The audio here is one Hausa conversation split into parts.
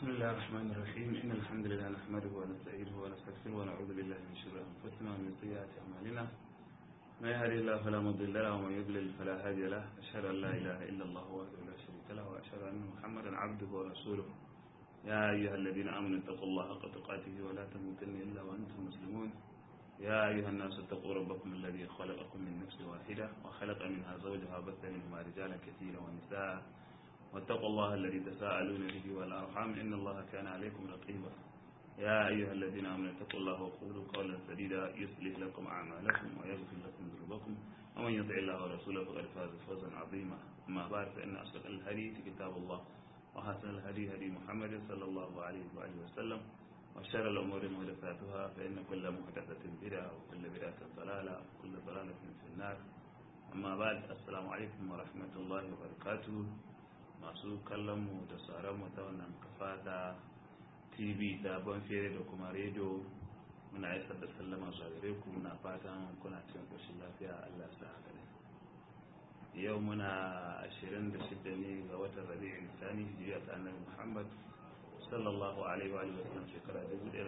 بسم الله الرحمن الرحيم إن الحمد لله نحمده ونستعينه ونستغفره ونعوذ بالله من شرور أنفسنا ومن سيئات أعمالنا ما يهدي الله فلا مضل له ومن يضلل فلا هادي له أشهد أن لا إله إلا الله وحده لا شريك له وأشهد أن محمدا عبده ورسوله يا أيها الذين آمنوا اتقوا الله حق تقاته ولا تموتن إلا وأنتم مسلمون يا أيها الناس اتقوا ربكم الذي خلقكم من نفس واحدة وخلق منها زوجها وبث منهما رجالا كثيرا ونساء واتقوا الله الذي تساءلون به والأرحام إن الله كان عليكم رقيبا يا أيها الذين آمنوا اتقوا الله وقولوا قولا سديدا يصلح لكم أعمالكم ويغفر لكم ذنوبكم ومن يطع الله ورسوله فقد فاز فوزا عظيما أما بعد فإن أصدق الحديث كتاب الله وحسن الهدي هدي محمد صلى الله عليه وآله وسلم وشر الأمور محدثاتها فإن كل محدثة بدعة وكل بدعة ضلالة وكل ضلالة في النار أما بعد السلام عليكم ورحمة الله وبركاته masu kallonmu da sauranmu ta wannan kafa ta tv da fere da kuma rediyo muna isar da sallama zuwa gare ku muna fatan kuna cikin ƙoshin lafiya allah sa haka ne yau muna 26 ne ga watan rabi'in sani hijiriya ta annabi muhammad sallallahu alaihi wa sallam shekara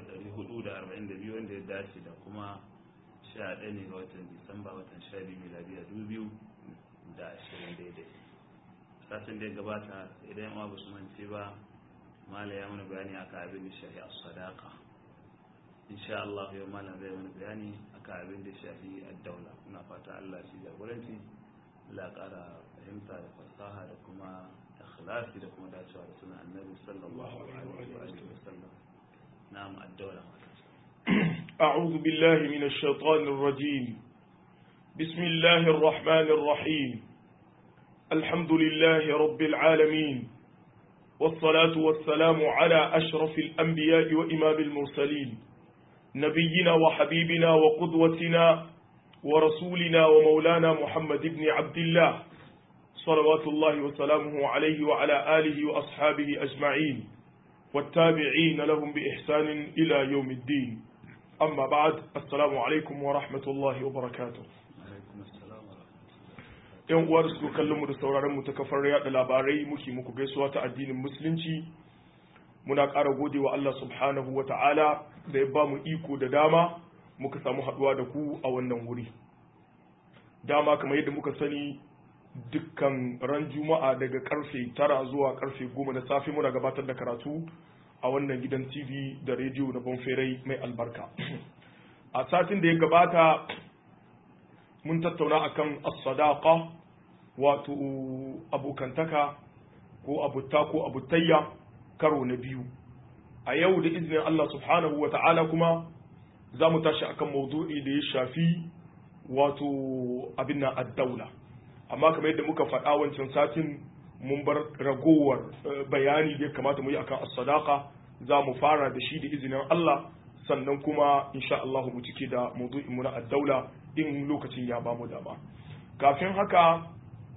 1442 wanda ya dace da kuma 11 ne ga watan disamba watan 12 miladiya 2020 daidai satin da ya gabata idan yawa ba su mance ba mala ya mana bayani aka abin da shahi a sadaka insha Allah yau mala zai mana bayani aka abin da shahi a daula muna fata Allah shi jagoranci Allah kara fahimta da fasaha da kuma ikhlasi da kuma dacewa da suna annabi sallallahu alaihi wa sallam na'am ad-dawla أعوذ بالله من الشيطان الرجيم بسم الله الرحمن الرحيم الحمد لله رب العالمين والصلاة والسلام على أشرف الأنبياء وإمام المرسلين نبينا وحبيبنا وقدوتنا ورسولنا ومولانا محمد بن عبد الله صلوات الله وسلامه عليه وعلى آله وأصحابه أجمعين والتابعين لهم بإحسان إلى يوم الدين أما بعد السلام عليكم ورحمة الله وبركاته yan uwa da suka kallon mu da sauraron mu ta kafar yada labarai muke muku gaisuwa ta addinin musulunci muna ƙara gode wa Allah subhanahu wa ta'ala da ya ba mu iko da dama muka samu haɗuwa da ku a wannan wuri dama kamar yadda muka sani dukkan ran juma'a daga karfe tara zuwa karfe goma na safe muna gabatar da karatu a wannan gidan tv da rediyo na bonferai mai albarka a satin da ya gabata mun tattauna akan as-sadaqa wato abokantaka ko abutta ko abutayya karo na biyu a yau da izinin Allah subhanahu wa ta'ala kuma za mu tashi akan maudu'i da ya shafi wato abin nan ad-daula amma kamar yadda muka faɗa wancan satin mun bar ragowar bayani da ya kamata mu yi akan as-sadaqa za mu fara da shi da izinin Allah sannan kuma insha Allah mu cike da maudu'in mu na ad-daula in lokacin ya ba mu dama kafin haka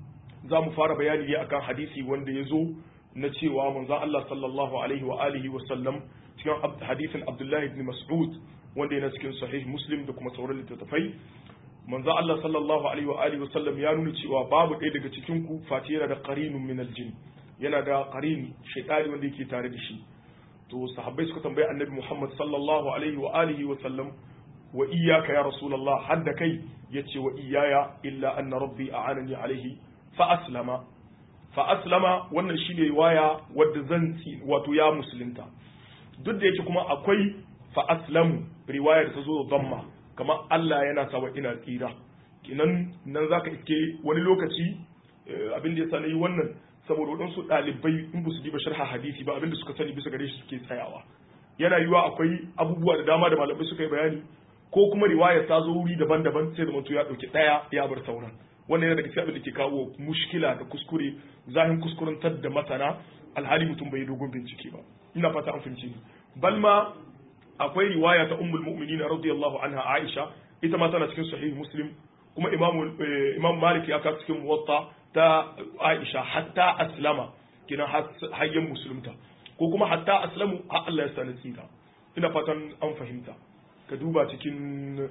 za mu fara bayani ne akan hadisi wanda ya zo na cewa manzon Allah sallallahu alaihi wa alihi wa sallam cikin hadisin Abdullah ibn Mas'ud wanda yana cikin sahih Muslim da kuma sauran littattafai manzon Allah sallallahu alaihi wa alihi wa sallam ya nuna cewa babu ɗaya daga cikin ku face yana da qarinun min aljin yana da qarini shaytani wanda yake tare da shi to sahabbai suka tambayi annabi Muhammad sallallahu alaihi wa alihi wa sallam wa iyyaka ya rasulullah hadda kai yace wa iyaya illa anna rabbi a'anani alaihi fa aslama fa aslama wannan shine riwaya wadda zan ci wato ya musulunta duk da yake kuma akwai fa aslamu riwaya da ta zo da damma kamar Allah yana sawa ina tsira kinan nan zaka iske wani lokaci abin da yasa nayi wannan saboda waɗansu ɗalibai in ba su diba sharha hadisi ba abin da suka sani bisa gare shi suke tsayawa yana yiwa akwai abubuwa da dama da malamai suka yi bayani ko kuma riwayar ta zo wuri daban-daban sai da mutum ya ɗauki ɗaya ya bar sauran wannan yana daga cikin abin da ke kawo mushkila da kuskure zahin kuskurantar da masana alhali mutum bai dogon bincike ba ina fata an fahimci ni balma akwai riwaya ta ummul mu'minin radiyallahu anha Aisha ita ma tana cikin sahih muslim kuma imam imam malik ya ka cikin muwatta ta Aisha hatta aslama kina hayyan musulunta ko kuma hatta aslamu har Allah ya sani tsira ina fatan an fahimta ka duba cikin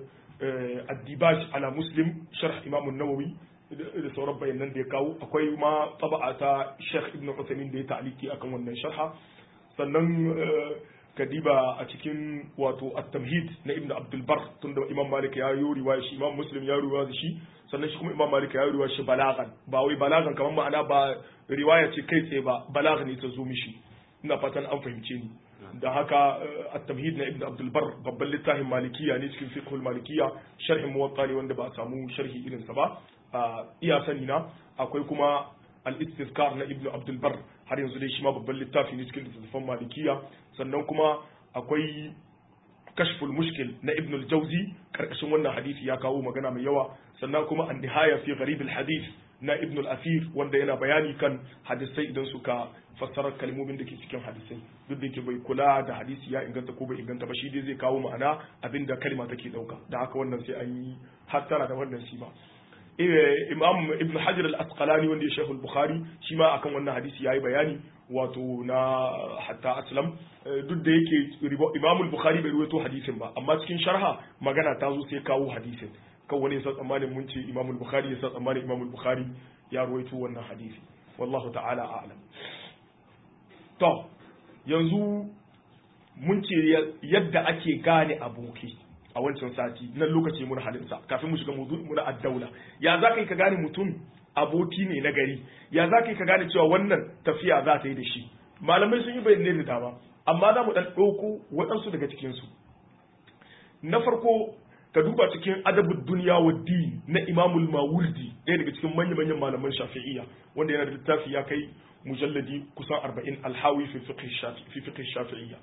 addibaj ala muslim sharh imam nawawi da sauran bayanan da ya kawo akwai ma taba'a ta sheikh ibn Uthaymeen da ya ta'aliki akan wannan sharha sannan kadiba a cikin wato at-tamhid na ibnu abdul bar tunda imam malik ya yi riwaya shi imam muslim ya riwaya shi sannan shi kuma imam malik ya yi riwaya shi balagan ba wai balagan kamar ma'ana ba riwaya ce kai tsaye ba balagan ne ta zo mishi ina fatan an fahimce ni da haka at-tamhid na ibnu abdul bar babban littafin malikiya ne cikin fiqhul malikiya sharhin muwatta ne wanda ba a samu sharhi irin sa ba iya sani na akwai kuma al-istizkar na ibnu abdul bar har yanzu dai shi ma babban littafi ne cikin littattafan malikiya sannan kuma akwai kashful mushkil na ibn al-jawzi karkashin wannan hadisi ya kawo magana mai yawa sannan kuma an nihaya fi gharib al-hadith na ibn al-asir wanda yana bayani kan hadisai idan suka fassara kalmomin da ke cikin hadisai duk da ke bai kula da hadisi ya inganta ko bai inganta ba shi dai zai kawo ma'ana abinda kalma take dauka da haka wannan sai an yi hattara da wannan shi ba imam ibn hajar al-asqalani wanda ya shehu al-bukhari shi ma akan wannan hadisi yayi bayani wato na hatta aslam duk da yake imam al-bukhari bai ruwaito hadisin ba amma cikin sharha magana ta zo sai kawo hadisin kan wani yasa tsammanin mun ce imam al-bukhari yasa tsammanin imam al-bukhari ya ruwaito wannan hadisi wallahu ta'ala a'lam to yanzu mun ce yadda ake gane aboki a wancan sati nan lokaci mun halinsa kafin mu shiga muna addaula ya za ka yi ka gane mutum aboki ne na gari ya za ka yi ka gane cewa wannan tafiya za ta yi da shi malamai sun yi bayanai da dama amma za mu dan ɗauko waɗansu daga cikinsu na farko ka duba cikin adabud duniya wa din na imamul mawurdi ɗaya daga cikin manya-manyan malaman shafi'iyya wanda yana da littafi ya kai mujalladi kusan arba'in alhawi fi fiqh shafi'iyya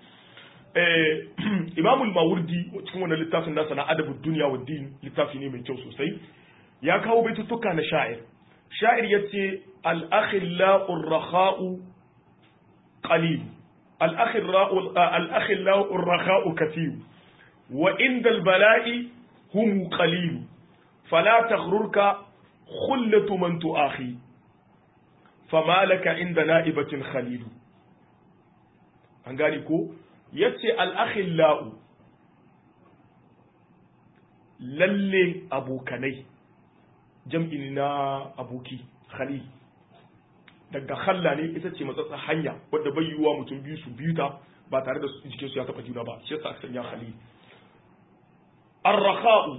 imamul mawurdi cikin wannan littafin nasa na adabud duniya wa din littafi ne mai kyau sosai ya kawo baitutuka na sha'ir sha'ir yace al-akhillau rakhau qalil al-akhillau rakhau kathir wa inda al-bala'i hum qalil fala taghrurka khullatu man tu'akhi fama laka inda na'ibatin khalilu an gane ko yace al'akhillau lalle abokanai jam'i na aboki khali daga khalla ne ita ce matsatsa hanya wadda bai yiwuwa mutum biyu su biyu ta ba tare da jikin su ya taba juna ba shi yasa aka sanya khali arrakha'u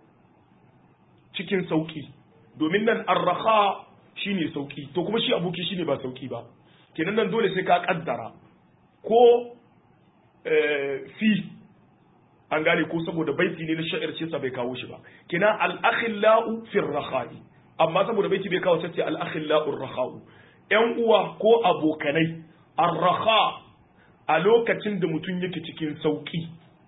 cikin sauki domin nan arrakha shine sauki to kuma shi aboki shine ba sauki ba kenan nan dole sai ka kaddara ko fi an gane ko saboda baiti ne na sha'ir ce sa bai kawo shi ba kina al-akhillau fi rakhai amma saboda baiti bai kawo sai al-akhillau rakhau yan uwa ko abokanai ar-rakha a lokacin da mutum yake cikin sauki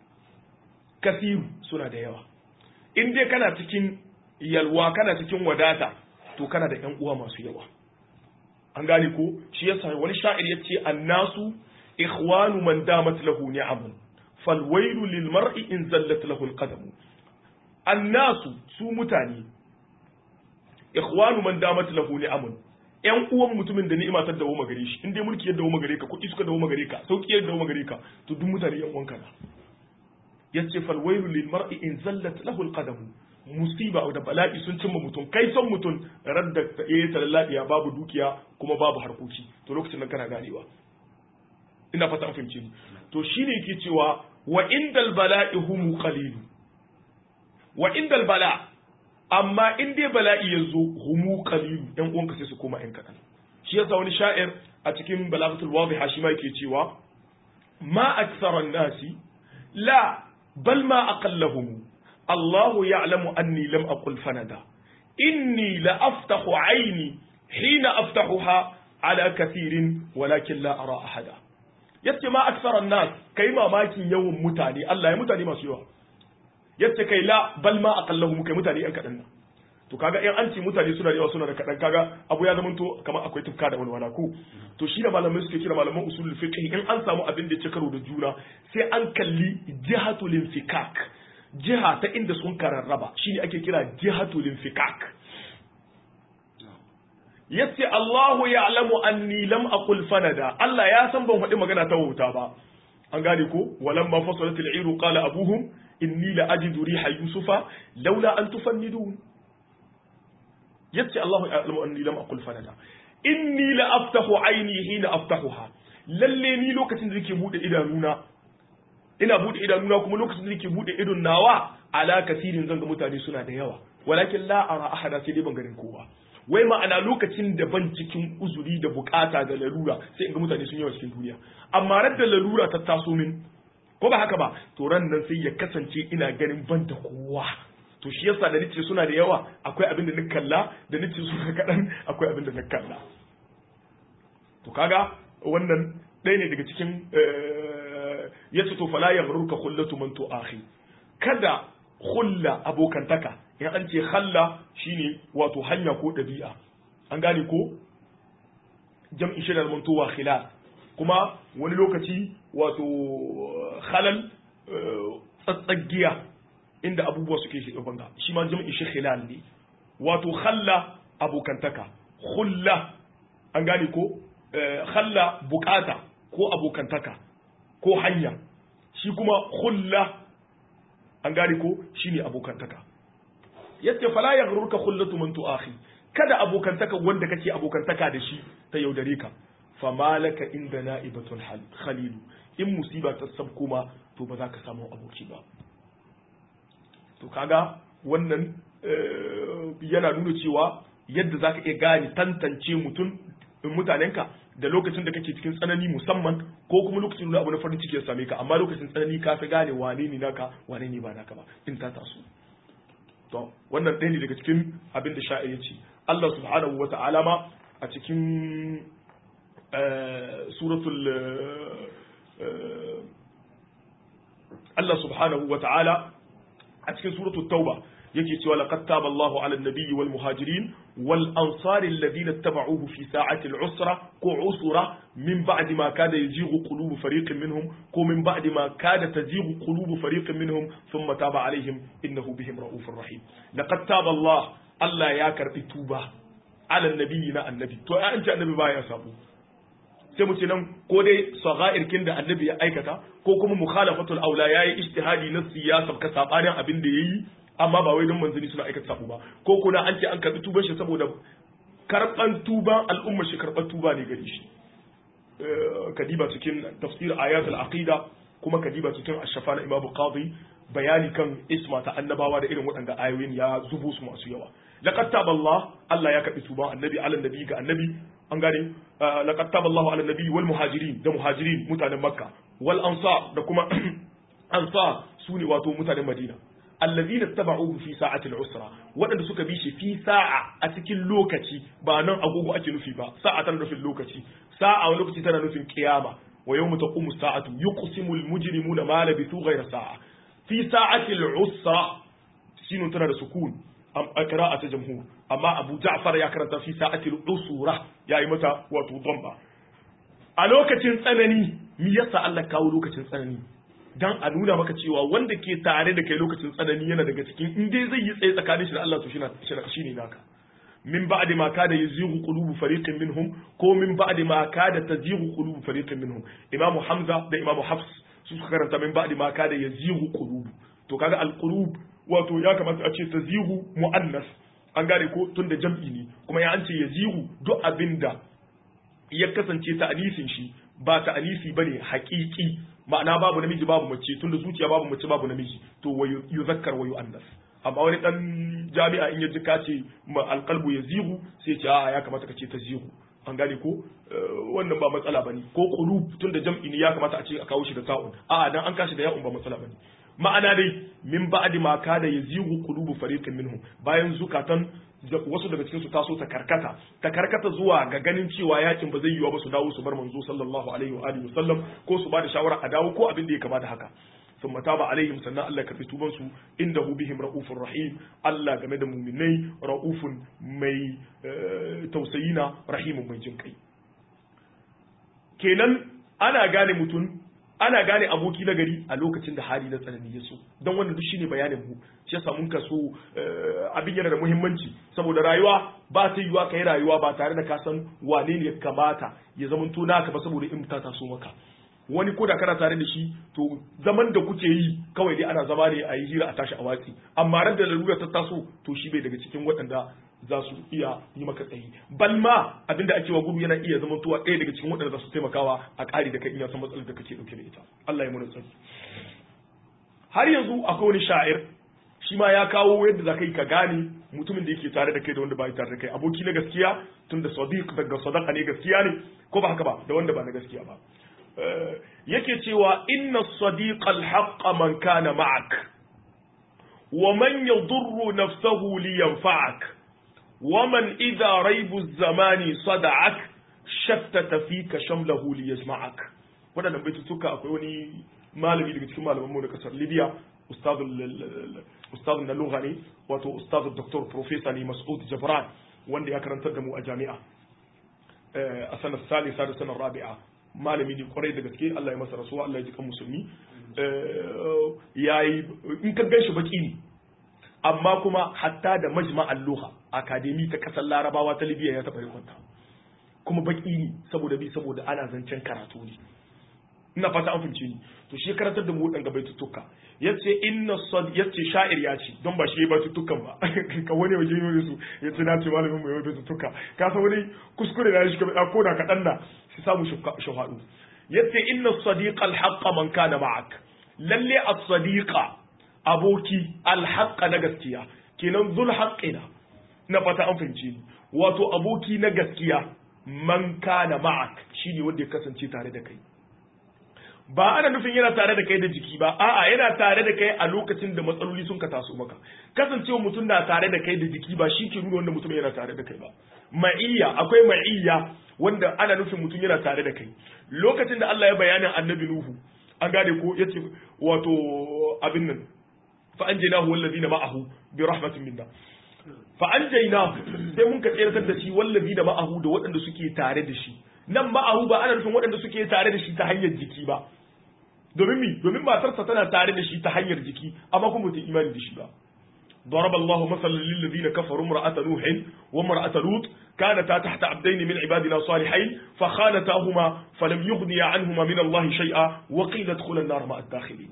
kasiru suna da yawa in dai kana cikin yalwa kana cikin wadata to kana da yan uwa masu yawa an gane ko shi yasa wani sha'ir yace annasu ikhwanu man damat lahu ni'amun falwailu lil mar'i in zallat lahu alqadam annasu su mutane ikhwanu man damat lahu ni'amun yan uwan mutumin da ni'ima ta dawo magare shi in dai mulki ya dawo magare ka kuɗi suka dawo magare ka sauki ya dawo magare ka to duk mutane yan uwanka na yace falwailu lil mar'i in zallat lahu alqadam musiba da bala'i sun cimma mutum kai son mutum radda ta eh talalladiya babu dukiya kuma babu harkoki to lokacin nan kana ganewa ina fata an fahimce ni to shine yake cewa wa indal bala'i hum qalil wa indal bala amma in dai bala'i yazo hum qalil dan uwanka sai su koma yan kadan shi yasa wani sha'ir a cikin balaghatul wadiha shi ma yake cewa ma akthara an-nasi la bal ma aqallahum الله يعلم أني لم أقل فندا إني لأفتح عيني حين أفتحها على كثير ولكن لا أرى أحدا yace ma aksaran nas kai mamakin yawan mutane Allah ya mutane masu yawa yace kai la bal ma aqallahum kai mutane yan kadan nan to kaga in an ce mutane suna da yawa suna da kadan kaga abu ya zamanto kamar akwai tufka da walwala ko to shi da malamai suke kira malaman usulul fiqh in an samu abin da ya ci karo da juna sai an kalli jihatul infikak jiha ta inda sun kararraba shine ake kira jihatul infikak yace Allahu ya'lamu anni lam aqul fanada Allah ya san ban faɗi magana ta wauta ba an gane ko walamma fasalat al-iru qala abuhum inni la ajidu riha yusufa laula an tufannidun yace Allahu ya'lamu anni lam aqul fanada inni la aftahu ayni hina aftahuha lalle ni lokacin da nake bude idanuna ina bude idanuna kuma lokacin da nake bude idon nawa ala kasirin zanga mutane suna da yawa walakin la ara ahada sai dai ban ganin kowa wai ma'ana lokacin da ban cikin uzuri da bukata da larura sai in ga mutane sun yawa cikin duniya amma ran da larura ta taso min ko ba haka ba to ran nan sai ya kasance ina ganin ban da kowa to shi yasa da nace suna da yawa akwai abin da na kalla da nace suna kaɗan akwai abin da na kalla to kaga wannan ɗaya ne daga cikin ya ce to fala ya rurka khullatu man to akhi kada khulla abokantaka in an ce khalla shine wato hanya ko ɗabi'a an gane ko jam'i shi da mantowa khilal kuma wani lokaci wato khalal tsatsagiya inda abubuwa suke shi banga shi ma jam'i shi khilal ne wato khalla abokantaka khulla an gane ko khalla bukata ko abokantaka ko hanya shi kuma khulla an gane ko shine abokantaka yace fala yaghrurka khullatu man tu'akhi kada abokantaka wanda kake abokantaka da shi ta yaudare ka famalaka inda na'ibatun khalilu in musiba ta sab kuma to ba za ka samu aboki ba to kaga wannan yana nuna cewa yadda za ka iya gane tantance mutum mutanenka da lokacin da kake cikin tsanani musamman ko kuma lokacin da abu na farin ciki ya same ka amma lokacin tsanani ka fi gane wane ne naka wane ne ba naka ba in ta taso to wannan ɗaya ne daga cikin abin da sha'a ya ce Allah subhanahu wa ta'ala ma a cikin suratul Allah subhanahu wa ta'ala a cikin suratul tauba yake cewa laqad taba Allahu 'ala an-nabiyyi wal muhajirin wal ansari alladhina ittaba'uhu fi sa'ati al-usra ko usra min ba'di ma kada yazighu qulubu fariqin minhum ko min ba'di ma kada tazighu qulubu fariqin minhum thumma taba 'alayhim innahu bihim ra'ufur rahim laqad taba Allah Allah ya karbi tuba 'ala an-nabiyyi na annabi to ya an ce annabi baya sabo sai mu ce nan ko dai sagha'irkin da annabi ya aikata ko kuma mukhalafatul aula yayi ijtihadi na siyasa ka sabanin abin da yayi amma ba wai don manzanni suna aikata sabo ba ko kuna an ce an karbi tuban shi saboda karban tuban al'ummar shi karban tuba ne gari shi kadiba cikin tafsir ayat al-aqida kuma kadiba cikin ash-shafa na imamu qadi bayani kan isma ta annabawa da irin waɗanda ayoyin ya zubo su masu yawa laqad taba Allah Allah ya karbi tuban annabi ala nabi ga annabi an gane laqad taba Allah ala nabi wal muhajirin da muhajirin mutanen makka wal ansar da kuma ansar sune wato mutanen madina allazina tabauhu fi sa'ati al-usra waɗanda suka bi shi fi sa'a a cikin lokaci ba nan agogo ake nufi ba sa'a tana nufin lokaci sa'a wani lokaci tana nufin qiyama wa yawma taqumu sa'atu yuqsimu al-mujrimuna ma labithu ghayra sa'a fi sa'ati al-usra sinu tana da sukun a qira'a ta jamhur amma Abu Ja'far ya karanta fi sa'ati al-usra yayi mata wato damba a lokacin tsanani me yasa Allah kawo lokacin tsanani dan a nuna maka cewa wanda ke tare da kai lokacin tsanani yana daga cikin in dai zai yi tsaye tsakanin shi da Allah to shi ne naka min ba'di ma kada yazighu qulubu fariqin minhum ko min ba'di ma kada tazighu qulubu fariqin minhum imamu hamza da imamu hafs su suka karanta min ba'di ma kada yazighu qulubu to kaga al-qulub wato ya kamata a ce tazighu muannas an gane ko tunda jam'i ne kuma ya an ce yazighu duk abinda ya kasance ta'anisin shi ba ta'anisi bane haƙiƙi ma'ana babu namiji babu mace tunda zuciya babu mace babu namiji to wa yuzakkar wa yu'annas amma wani dan jami'a in ya ji ka ce alqalbu yazihu sai ce a ya kamata ka ce tazihu an gane ko wannan ba matsala bane ko qulub tunda jam'i ne ya kamata a ce a kawo shi da ta'un a dan an kashi da ya'un ba matsala bane ma'ana dai min ba'di ma kada yazihu qulubu fariqin minhum bayan zukatan wasu daga cikin su taso ta karkata ta karkata zuwa ga ganin cewa yakin ba zai yiwa ba su dawo su bar manzo sallallahu alaihi wa alihi wasallam ko su ba da shawara a dawo ko abin da ya kama da haka ثم تاب عليهم سنة الله كفي توبان سو إنه بهم رؤوف رحيم الله game da muminai ra'ufun mai tausayina rahimun mai jin kai kenan ana gane mutum ana gane aboki na gari a lokacin da hali na tsanani ya so don wannan duk shine bayanin mu shi yasa mun kaso abin yana da muhimmanci saboda rayuwa ba ta yiwa kai rayuwa ba tare da ka san wane ne ya kamata ya zama to naka ba saboda in ta taso maka wani ko da kana tare da shi to zaman da kuke yi kawai dai ana zama ne a yi hira a tashi a watsi amma ran da lalura ta taso to shi bai daga cikin waɗanda za su iya yi maka tsayi bal ma abinda ake wa gudu yana iya zama tuwa ɗaya daga cikin waɗanda za su taimakawa a ƙari da kai in ya san matsalar da kake ɗauke da ita Allah ya muna tsari har yanzu akwai wani sha'ir shi ma ya kawo yadda za ka yi ka gane mutumin da yake tare da kai da wanda ba tare da kai aboki na gaskiya tun da sadiq daga sadaqa ne gaskiya ne ko ba haka ba da wanda ba na gaskiya ba yake cewa inna sadiqa al man kana ma'ak wa man yadurru nafsahu li yanfa'ak wa man idha raibu zamani sada'ak shattata fika shamlahu li yasma'ak wadannan baitutuka akwai wani malami daga cikin malaman mu na kasar Libya ustadun na lugha ne wato ustadun doktor professor ne Mas'ud Jabran wanda ya karantar da mu a jami'a a sanar salisa da sanar rabi'a malami ne kwarai da gaske Allah ya masa rasuwa Allah ya ji kan musulmi yayi in ka ganshi baki ne amma kuma hatta da majma'al lugha akademi ta kasar larabawa ta Libya ya taba rikonta kuma baki ne saboda bi saboda ana zancen karatu ne ina fata an fahimce ni to shi karantar da mu wadanga baitutuka yace inna sad yace sha'ir ya ce don ba shi ya baitutukan ba ka wani waje yoyin su yace na ce malamin mu ya baitutuka ka san wani kuskure da shi ka ko da kadan da shi samu shahadu yace inna sadiqa alhaqqa man kana ma'ak lalle as-sadiqa aboki alhaqqa na gaskiya kenan zul haqqina na fata an fahimce ni wato aboki na gaskiya man kana ma'ak shine wanda ya kasance tare da kai ba ana nufin yana tare da kai da jiki ba a'a yana tare da kai a lokacin da matsaloli sun ka taso maka kasancewa mutum na tare da kai da jiki ba shi ke nuna wanda mutum yana tare da kai ba ma'iyya akwai ma'iyya wanda ana nufin mutum yana tare da kai lokacin da Allah ya bayanin annabi nuhu an gane ko yace wato abin nan fa anjaynahu wallazina ma'ahu bi rahmatin minna fa anjaynahu sai mun ka tsayar da shi wallazina ma'ahu da waɗanda suke tare da shi nan ma'ahu ba ana nufin waɗanda suke tare da shi ta hanyar jiki ba domin mi domin matarsa tana tare da shi ta hanyar jiki amma kuma ta imani da shi ba ضرب الله مثلا للذين كفروا امرأة نوح وامرأة لوط كانتا تحت عبدين من عبادنا صالحين فخانتاهما فلم يغني عنهما من الله شيئا وقيل ادخلا النار مع الداخلين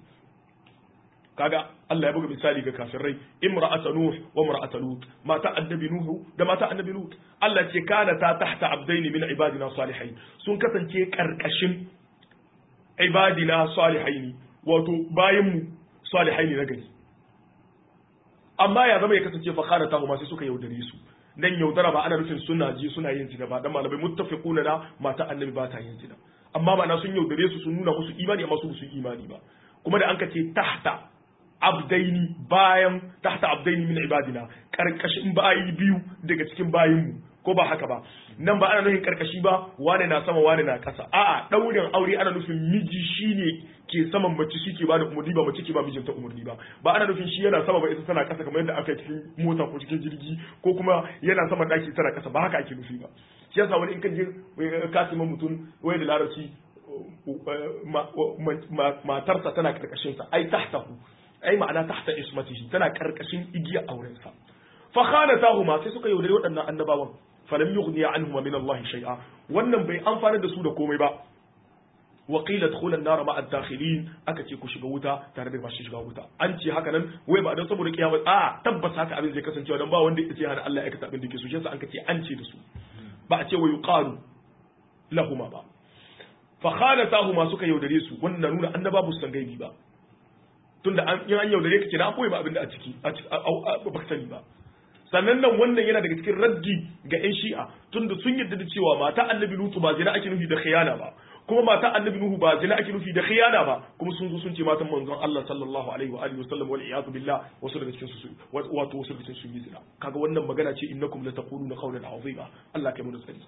kaga Allah ya buga misali ga kafirai imra'ata nuh wa imra'ata lut mata annabi nuhu da mata annabi lut Allah ce kana ta tahta abdaini min ibadina salihin sun kasance karkashin ibadina salihaini wato bayin mu salihaini na gari amma ya zama ya kasance fa kana tahu ma sai suka yaudare su dan yaudara ba ana nufin suna ji suna yin zina ba dan malamai muttafiquna na mata annabi ba ta yin zina amma ba na sun yaudare su sun nuna musu imani amma su su imani ba kuma da an ka ce tahta abdaini bayan tahta abdaini min ibadina karkashin bayi biyu daga cikin bayinmu ko ba haka ba nan ba ana nufin karkashi ba wane na sama wane na kasa a'a daurin aure ana nufin miji shine ke saman mace shi ke bada umarni ba mace ke ba mijinta umarni ba ba ana nufin shi yana sama ba ita tana kasa kamar yadda aka yi cikin mota ko cikin jirgi ko kuma yana sama daki tana kasa ba haka ake nufi ba shi yasa wani in ka je kasiman mutum wai da larabci matarsa tana karkashin sa ai tahtahu ai ma'ana tahta ismatihi tana karkashin igiya auren sa fa khanatahuma sai suka yaudare waɗannan annabawan falam yughniya anhuma min Allah shay'a wannan bai amfana da su da komai ba wa qila dkhula an-nar ma'a ad-dakhilin aka ce ku shiga wuta tare da masu shiga wuta an ce haka nan wai ba dan saboda kiyama a tabbas haka abin zai kasancewa dan ba wanda ya ce hana Allah ya aikata abin da ke so shi yasa an ce an ce da su ba a ce wa yuqalu lahuma ba fa khanatahuma suka yaudare su wannan nuna annaba bu san gaibi ba tunda an yi an yaudare ka kenan an boye ba abin da a ciki ba ka sani ba sannan nan wannan yana daga cikin raddi ga yan shi'a tunda sun yarda da cewa mata annabi lutu ba zina ake nufi da khiyana ba kuma mata annabi nuhu ba zina ake nufi da khiyana ba kuma sun zo sun ce matan manzon Allah sallallahu alaihi wa alihi wasallam wal iyadu billah wasu daga cikin su wato wasu daga cikin sun yi zina kaga wannan magana ce innakum la taquluna qawlan azima Allah kai mu tsari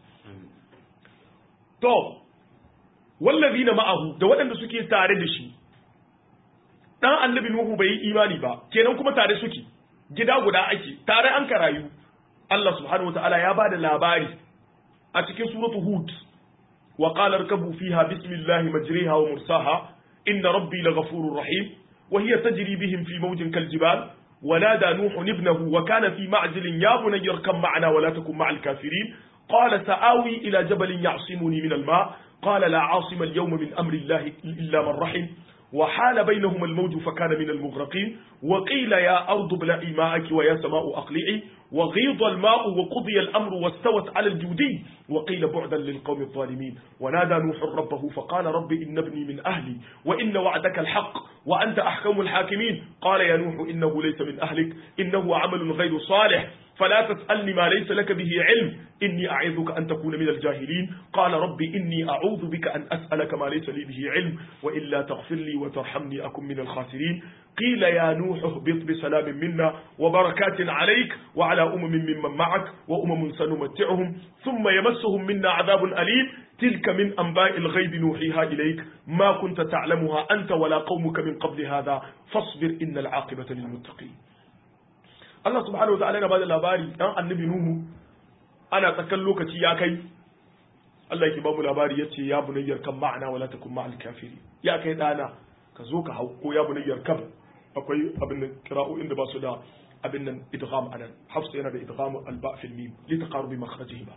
to wallazina ma'ahu da waɗanda suke tare da shi dan annabi nuhu bai yi imani ba kenan kuma tare suke gida guda ake tare an karayu Allah subhanahu wataala ya bada labari a cikin suratu hud wa qala irkabu fiha bismillahi majriha wa mursaha inna rabbi laghafurur rahim wa hiya tajri bihim fi mawjin kaljibal ونادى نوح ابنه وكان في معزل يا بني اركب معنا ولا تكن مع الكافرين قال سآوي إلى جبل يعصمني من الماء قال لا عاصم اليوم من أمر الله إلا من رحم وحال بينهما الموج فكان من المغرقين وقيل يا أرض ابلعي ماءك ويا سماء أقلعي وغيض الماء وقضي الأمر واستوت على الجودي وقيل بعدا للقوم الظالمين ونادى نوح ربه فقال رب إن ابني من أهلي وإن وعدك الحق وأنت أحكم الحاكمين قال يا نوح إنه ليس من أهلك إنه عمل غير صالح فلا تسألني ما ليس لك به علم إني أعظك أن تكون من الجاهلين قال رب إني أعوذ بك أن أسألك ما ليس لي به علم وإلا تغفر لي وترحمني أكن من الخاسرين قيل يا نوح اهبط بسلام منا وبركات عليك وعلى أمم ممن معك وأمم سنمتعهم ثم يمسهم منا عذاب أليم تلك من أنباء الغيب نوحيها إليك ما كنت تعلمها أنت ولا قومك من قبل هذا فاصبر إن العاقبة للمتقين Allah subhanahu wataala yana bada labari dan annabi Nuhu ana tsakan lokaci ya kai Allah yake ba mu labari yace ya bunayyar kan ma'ana wala takun ma'al kafiri ya kai dana ka zo ka hau ko ya bunayyar kan akwai abin nan qira'o'in da ba su da abin nan idgham anan hafsa yana da idgham alba fil mim li taqarubi makhrajihima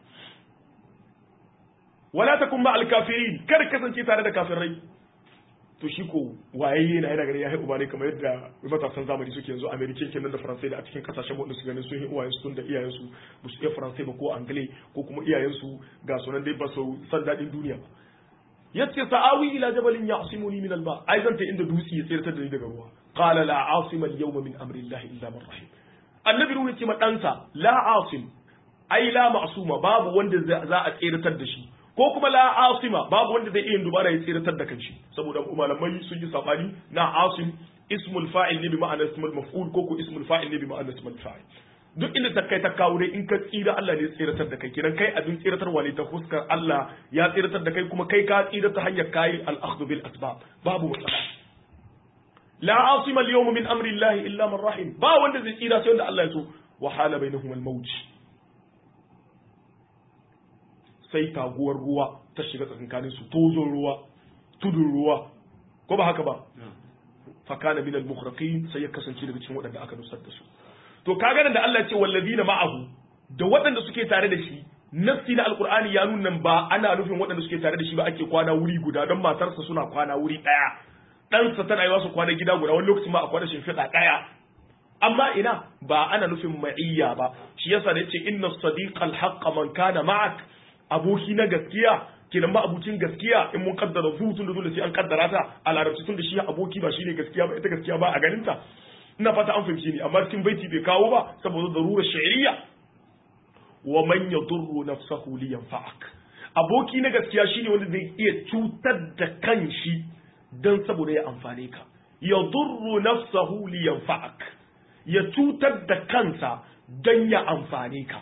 wala takun ma'al kafirin kar kasance tare da kafirai to shi ko wayayye na yana gani ya haihu ne kamar yadda matasan zamani suke yanzu american kenan da faransai da a cikin kasashen wanda su ganin sun yi uwayen su da iyayen su ba su iya faransai ba ko angle ko kuma iyayen su ga sunan dai ba su san dadin duniya ba yace sa'awi ila jabalin ya'simuni min alba ai zan ta inda dutse ya tsirtar da ni daga ruwa qala la asima al-yawma min amri llahi illa man rahim annabi ruhu yace ma ɗansa la asim ai la ma'suma babu wanda za a tsirtar da shi ko kuma la asima babu wanda zai iya dubara ya tsiratar da kanshi saboda malamai sun yi sabani na asim ismul fa'il ne bi ma'ana ismul maf'ul ko ko ismul fa'il ne bi ma'ana ismul fa'il duk inda ta kai ta kawo dai in ka tsira Allah ne ya tsiratar da kai kiran kai abin tsiratarwa ne ta fuskar Allah ya tsiratar da kai kuma kai ka tsira ta hanyar kai al-akhdhu bil asbab babu matsala la asima al-yawma min amri Allah illa man rahim ba wanda zai tsira sai wanda Allah ya so wa hala bainahum al-mawj sai taguwar ruwa ta shiga tsakankanin su tozon ruwa tudun ruwa ko ba haka ba fakana min al-mukhraqin sai ya kasance daga cikin waɗanda aka nusar da su to kaga nan da Allah ya ce wallazina ma'ahu da waɗanda suke tare da shi nafsi na alqur'ani ya nuna ba ana nufin waɗanda suke tare da shi ba ake kwana wuri guda don matarsa suna kwana wuri ɗaya ɗansa tana yi wasu kwana gida guda wani lokacin ma a kwana shimfiɗa ɗaya amma ina ba ana nufin ma'iyya ba shi yasa da yace inna sadiqal haqqa man kana ma'ak aboki na gaskiya kenan ba abucin gaskiya in mun kaddara zu tun da dole sai an kaddara ta a larabci tun da shi aboki ba shine gaskiya ba ita gaskiya ba a ganin ta ina fata an fahimci ni amma cikin baiti bai kawo ba saboda darura shari'a wa man yadurru nafsahu li yanfa'ak aboki na gaskiya shine wanda zai iya cutar da kanshi dan saboda ya amfane ka yadurru nafsahu li yanfa'ak ya cutar da kansa dan ya amfane ka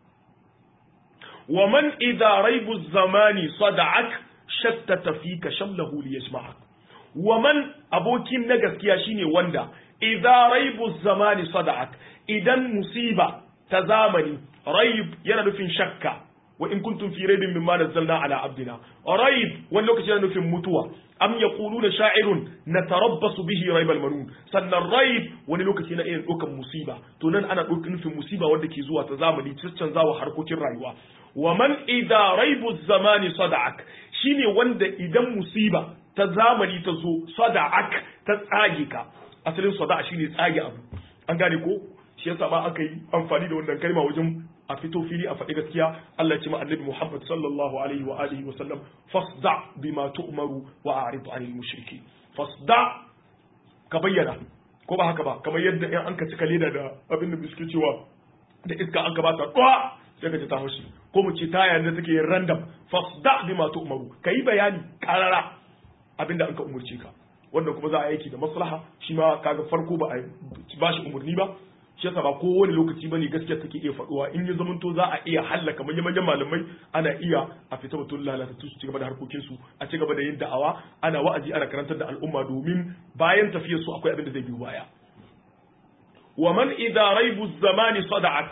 ومن إذا ريب الزمان صدعك شتت فيك شمله ليجمعك ومن أبوكين نجس ياشيني وندا إذا ريب الزمان صدعك إذا مصيبة تزامني ريب ينا نفين شكا وإن كنتم في ريب مما نزلنا على عبدنا ريب ولوك ينا نفين متوى أم يقولون شاعر نتربص به ريب المنون سنة الريب wani lokaci na iya ɗaukan musiba to nan ana ɗaukan nufin musiba wanda ke zuwa ta zamani canzawa harkokin rayuwa wa man idza raibu zamani sada'ak shine wanda idan musiba ta zamani ta zo sada'ak ta tsage ka asalin sada'a shine tsage abu an gane ko shi yasa ba aka yi amfani da wannan kalma wajen a fito fili a faɗi gaskiya Allah ya ce ma annabi Muhammad sallallahu alaihi wa alihi wa sallam fasda bima tu'maru wa a'rid 'anil mushriki fasda ka bayyana ko ba haka ba kamar yadda in an ka cika leda da abin da suke cewa da iska an ka ba ta sai ka ji ta haushi ko mu ce taya da take yin random fasda bima tu'maru kai bayani karara abinda an ka umurce ka wanda kuma za a aiki da maslaha shi ma kaga farko ba a ba shi umurni ba shi yasa ba kowane lokaci bane gaskiya take iya faduwa in ya zamanto za a iya hallaka manyan manyan malamai ana iya a fita mutum lalata su ci gaba da harkokin su a ci gaba da yin da'awa ana wa'azi ana karantar da al'umma domin bayan tafiyar su akwai abin da zai biyo baya wa man idza raibu zamani sada'ak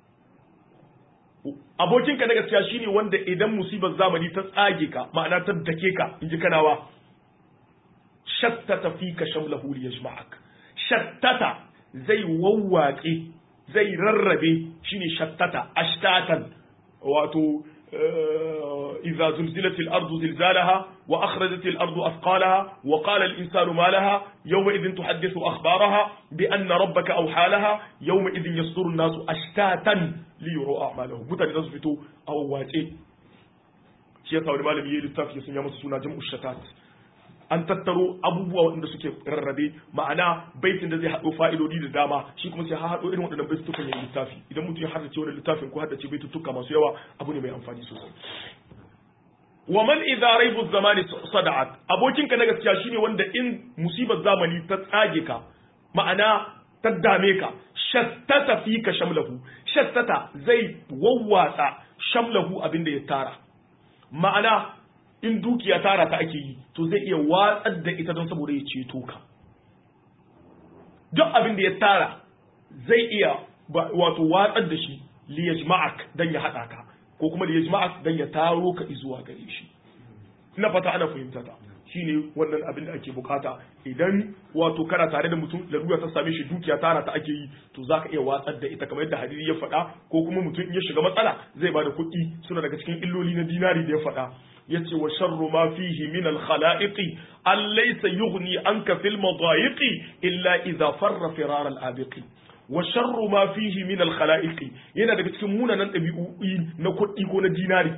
abokinka na gaskiya shine wanda idan musibar zamani ta tsage ka ma'ana ta dake ka in ji kanawa shattata fika shamlahu li yajma'ak shattata zai wawwaƙe zai rarrabe shine shattata ashtatan wato idza zulzilatil ardu zilzalaha wa akhrajatil ardu athqalaha wa qala al insanu ma laha yawma idhin tuhaddithu akhbaraha bi anna rabbaka awha laha yawma idhin yasduru an-nasu ashtatan li yuru a'malahum mutane za su fito a wawace shi yasa wani malami yayi littafi ya sanya masa suna jam'u shatat an tattaro abubuwa waɗanda suke rarrabe ma'ana baitin da zai haɗo fa'idodi da dama shi kuma sai haɗo irin waɗannan baitutukan ya littafi idan mutum ya haddace wani littafin ko haddace baitutuka masu yawa abu ne mai amfani sosai wa man idza raibu zamani sada'at abokinka na gaskiya shine wanda in musibar zamani ta tsage ka ma'ana ta dame ka shattata fika shamlahu shattata zai wawwatsa shamlahu abinda ya tara ma'ana in dukiya tara ta ake yi to zai iya watsar da ita don saboda ya ceto ka duk abin da ya tara zai iya wato watsar da shi liyajma'ak dan ya hada ka ko kuma liyajma'ak dan ya taro ka zuwa gare shi ina fata ana fahimta ta shine wannan abin da ake bukata idan wato kana tare da mutum larura ta same shi dukiya tara ta ake yi to zaka iya watsar da ita kamar yadda hadisi ya faɗa ko kuma mutum in ya shiga matsala zai bada kuɗi suna daga cikin illoli na dinari da ya faɗa yace wa sharru ma fihi min al khalaiqi an laysa yughni anka fil madayiqi illa idha farra firar al abiqi wa sharru ma fihi min al khalaiqi yana daga cikin munanan ɗabi'o'i na kuɗi ko na dinari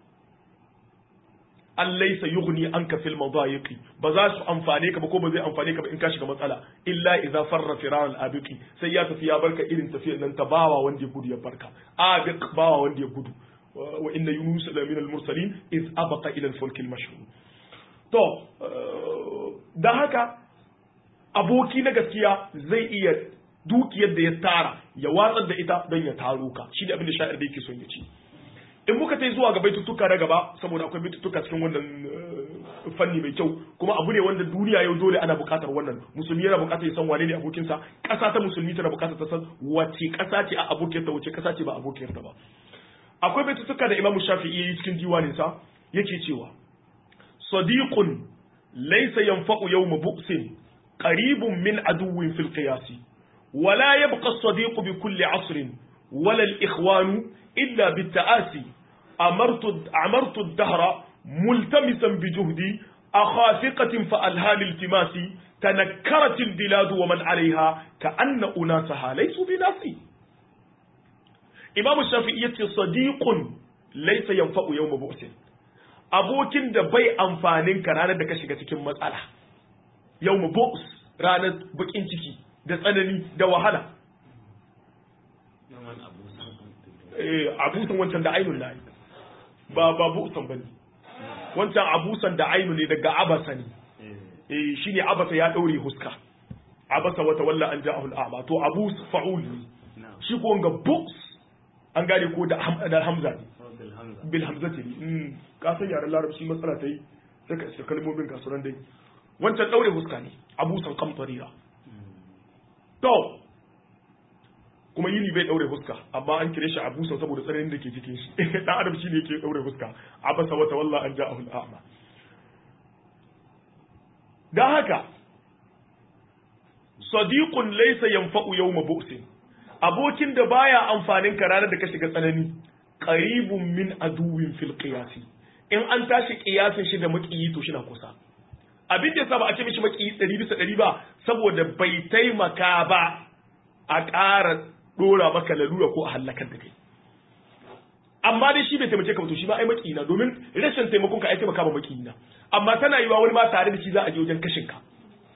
an laisa yughni anka fil madayiqi ba za su amfane ka ba ko ba zai amfane ka ba in ka shiga matsala illa idza farra firar al abiqi sai ya tafi ya barka irin tafiyar nan ta bawa wanda ya gudu ya barka abiq bawa wanda ya gudu wa inna yunus la min al mursalin iz abaqa ila al fulk al mashhur to da haka aboki na gaskiya zai iya dukiyar da ya tara ya watsar da ita don ya taro ka shi da abin da sha'ir da yake son ya ci in muka tai zuwa ga baitutuka na gaba saboda akwai baitutuka cikin wannan fanni mai kyau kuma abu ne wanda duniya yau dole ana bukatar wannan musulmi yana bukatar ya san wane ne abokinsa ƙasa ta musulmi tana bukatar ta san wace ƙasa ce a abokiyarta wace ƙasa ce ba abokiyarta ba akwai baitutuka da imamu shafi'i yayi cikin diwaninsa yake cewa sadiqun laysa yanfa'u yawma bu'sin qaribun min aduwwin fil qiyasi ولا يبقى الصديق بكل عصر ولا الإخوان إلا بالتآسي أمرت عمرت الدهر ملتمسا بجهدي أخافقة فألهى الالتماسي تنكرت البلاد ومن عليها كأن أناسها ليسوا بناسي إمام الشافعي صديق ليس ينفع يوم بؤس abokin da bai amfanin ka ranar da ka shiga cikin matsala yau mu bu'us ranar bakin ciki da tsanani da wahala abusan wancan da ainun na ba ba busan bane wancan abusan da ainu ne daga abasa ne eh shine abasa ya daure huska abasa wata walla an ja'ahu al'ama to abus fa'ul ne shi ko ga bus an gane ko da hamza ne bil hamzati ne ka san yaran larabci matsala ta yi sai ka isa kalmomin kasuran dai wancan daure huska ne abusan kamtarira to kuma yini bai daure huska amma an kire shi abusan saboda tsananin da ke cikin shi dan adam shi ne yake daure huska abasa wata walla an ja'ahu al'ama dan haka sadiqun laysa yanfa'u yawma bu'sin abokin da baya amfanin ka ranar da ka shiga tsanani qaribun min aduwin fil qiyasi in an tashi qiyasin shi da makiyi to shi na kusa abin da yasa ba a ce mishi makiyi 100 bisa 100 ba saboda bai taimaka ba a ƙara dora maka lalura ko a halakar da kai amma dai shi bai taimake ka ba to shi ba ai makiyina domin rashin taimakon ka ai taimaka ba makiyina amma tana yiwa wani ma tare da shi za a je wajen kashin ka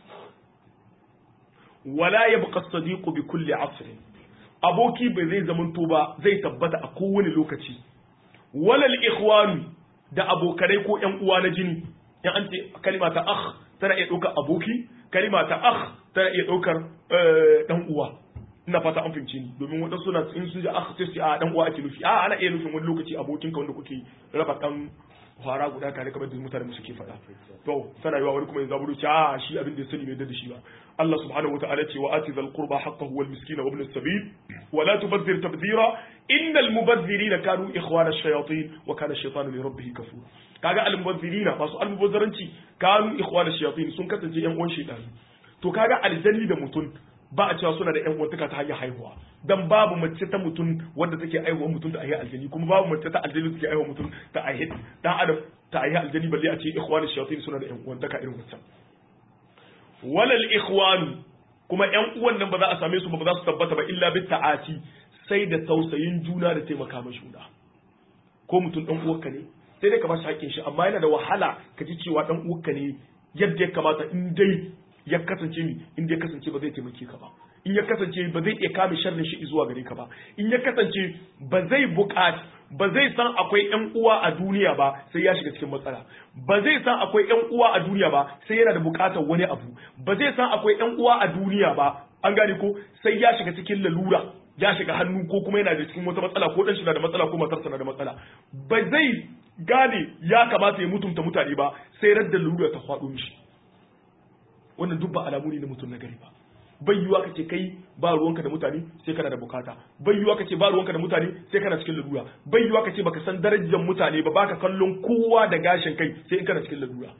wala yabqa as-sadiqu bi kulli asr aboki bai zai zaman to ba zai tabbata a kowane lokaci wala al-ikhwanu da abokanai ko ƴan uwa na jini in an ce kalima ta akh tana iya ɗaukar aboki kalima ta akh tana iya ɗaukar ɗan uwa ina fata an fahimci ni domin waɗansu suna in sun ji akh sai su a ɗan uwa ake nufi a ana iya nufin wani lokaci abokinka wanda kuke raba ɗan fara guda tare kamar da mutane mu suke faɗa to tana yiwa wani kuma ya zaburo ce a shi abin da ya sani bai da shi ba Allah subhanahu wataala ce wa ati zal qurba haqqahu wal miskina wa ibn as-sabil wa la tubadhir tabdhira innal mubazzirina kanu ikhwana ash-shayatin wa kana ash-shaytanu li rabbih kafura kaga al mubazzirina masu al mubazzaranci kanu ikhwana ash-shayatin sun kasance yan uwan shaytan to kaga aljanni da mutum ba a cewa suna da ƴan uwantaka ta hanyar haihuwa dan babu mace ta mutum wanda take aihuwa mutum ta aihe aljani kuma babu mace ta aljani take aihuwa mutum ta aihe dan adam ta ayi aljani balle a ce ikhwanu shayatin suna da yan uwantaka irin wancan walal ikhwanu kuma yan uwan nan ba za a same su ba ba za su tabbata ba illa bit ta'ati sai da tausayin juna da taimaka ma juna ko mutum dan uwarka ne sai dai ka ba shi haƙƙin shi amma yana da wahala ka ji cewa dan uwarka ne yadda ya kamata in dai ya kasance mi in dai ya kasance ba zai taimake ka ba in ya kasance ba zai iya kame sharrin shi zuwa gare ka ba in ya kasance ba zai buƙaci ba zai san akwai ƴan uwa a duniya ba sai ya shiga cikin matsala ba zai san akwai ƴan uwa a duniya ba sai yana da buƙatar wani abu ba zai san akwai ƴan uwa a duniya ba an gane ko sai ya shiga cikin lalura ya shiga hannu ko kuma yana da cikin wata matsala ko dan shi na da matsala ko matarsa na da matsala ba zai gane ya kamata ya mutunta mutane ba sai radda lalura ta faɗo mishi wannan duk ba alamu ne na mutum na gari ba bai yiwa kace kai ba ruwanka da mutane sai kana da bukata bai yiwa kace ba ruwanka da mutane sai kana cikin lalura bai yiwa kace baka san darajar mutane ba baka kallon kowa da gashin kai sai in kana cikin lalura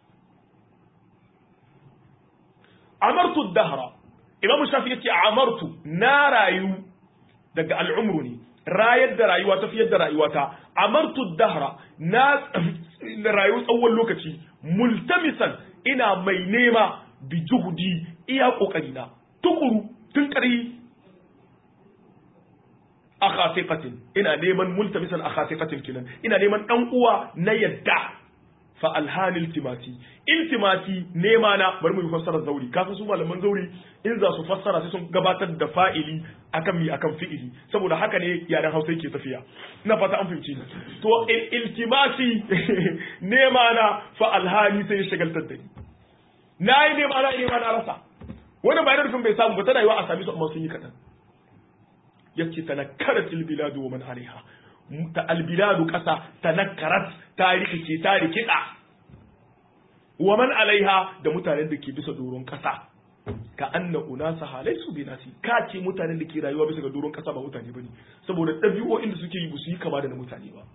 amartu dahra imamu shafi yace amartu na rayu daga al'umru ne rayar da rayuwa tafiyar da rayuwata amartu dahra na rayu tsawon lokaci multamisan ina mai nema bi juhudi iya kokarina tukuru tun kari a khasiqatin ina neman multamisan a khasiqatin kinan ina neman dan uwa na yadda fa alhanil iltimati iltimati nema na bari mu yi fassarar zauri kafin su malaman zauri in za su fassara sai sun gabatar da fa'ili akan mi akan fi'ili saboda haka ne yaren Hausa yake tafiya ina fata an fahimci to iltimati nema na fa alhani sai ya shagaltar da ni na yi nema na nema na rasa wani bayan rufin bai samu ba tana yiwa a sami su amma sun yi kaɗan yace tanakkarat albiladu wa man alaiha ta albiladu ƙasa tanakkarat ta rikice ta rikida wa man alaiha da mutanen da ke bisa doron ƙasa ka anna unasa halaisu bi nasi ka ce mutanen da ke rayuwa bisa ga doron ƙasa ba mutane bane saboda ɗabi'o'in da suke yi ba su yi kama da na mutane ba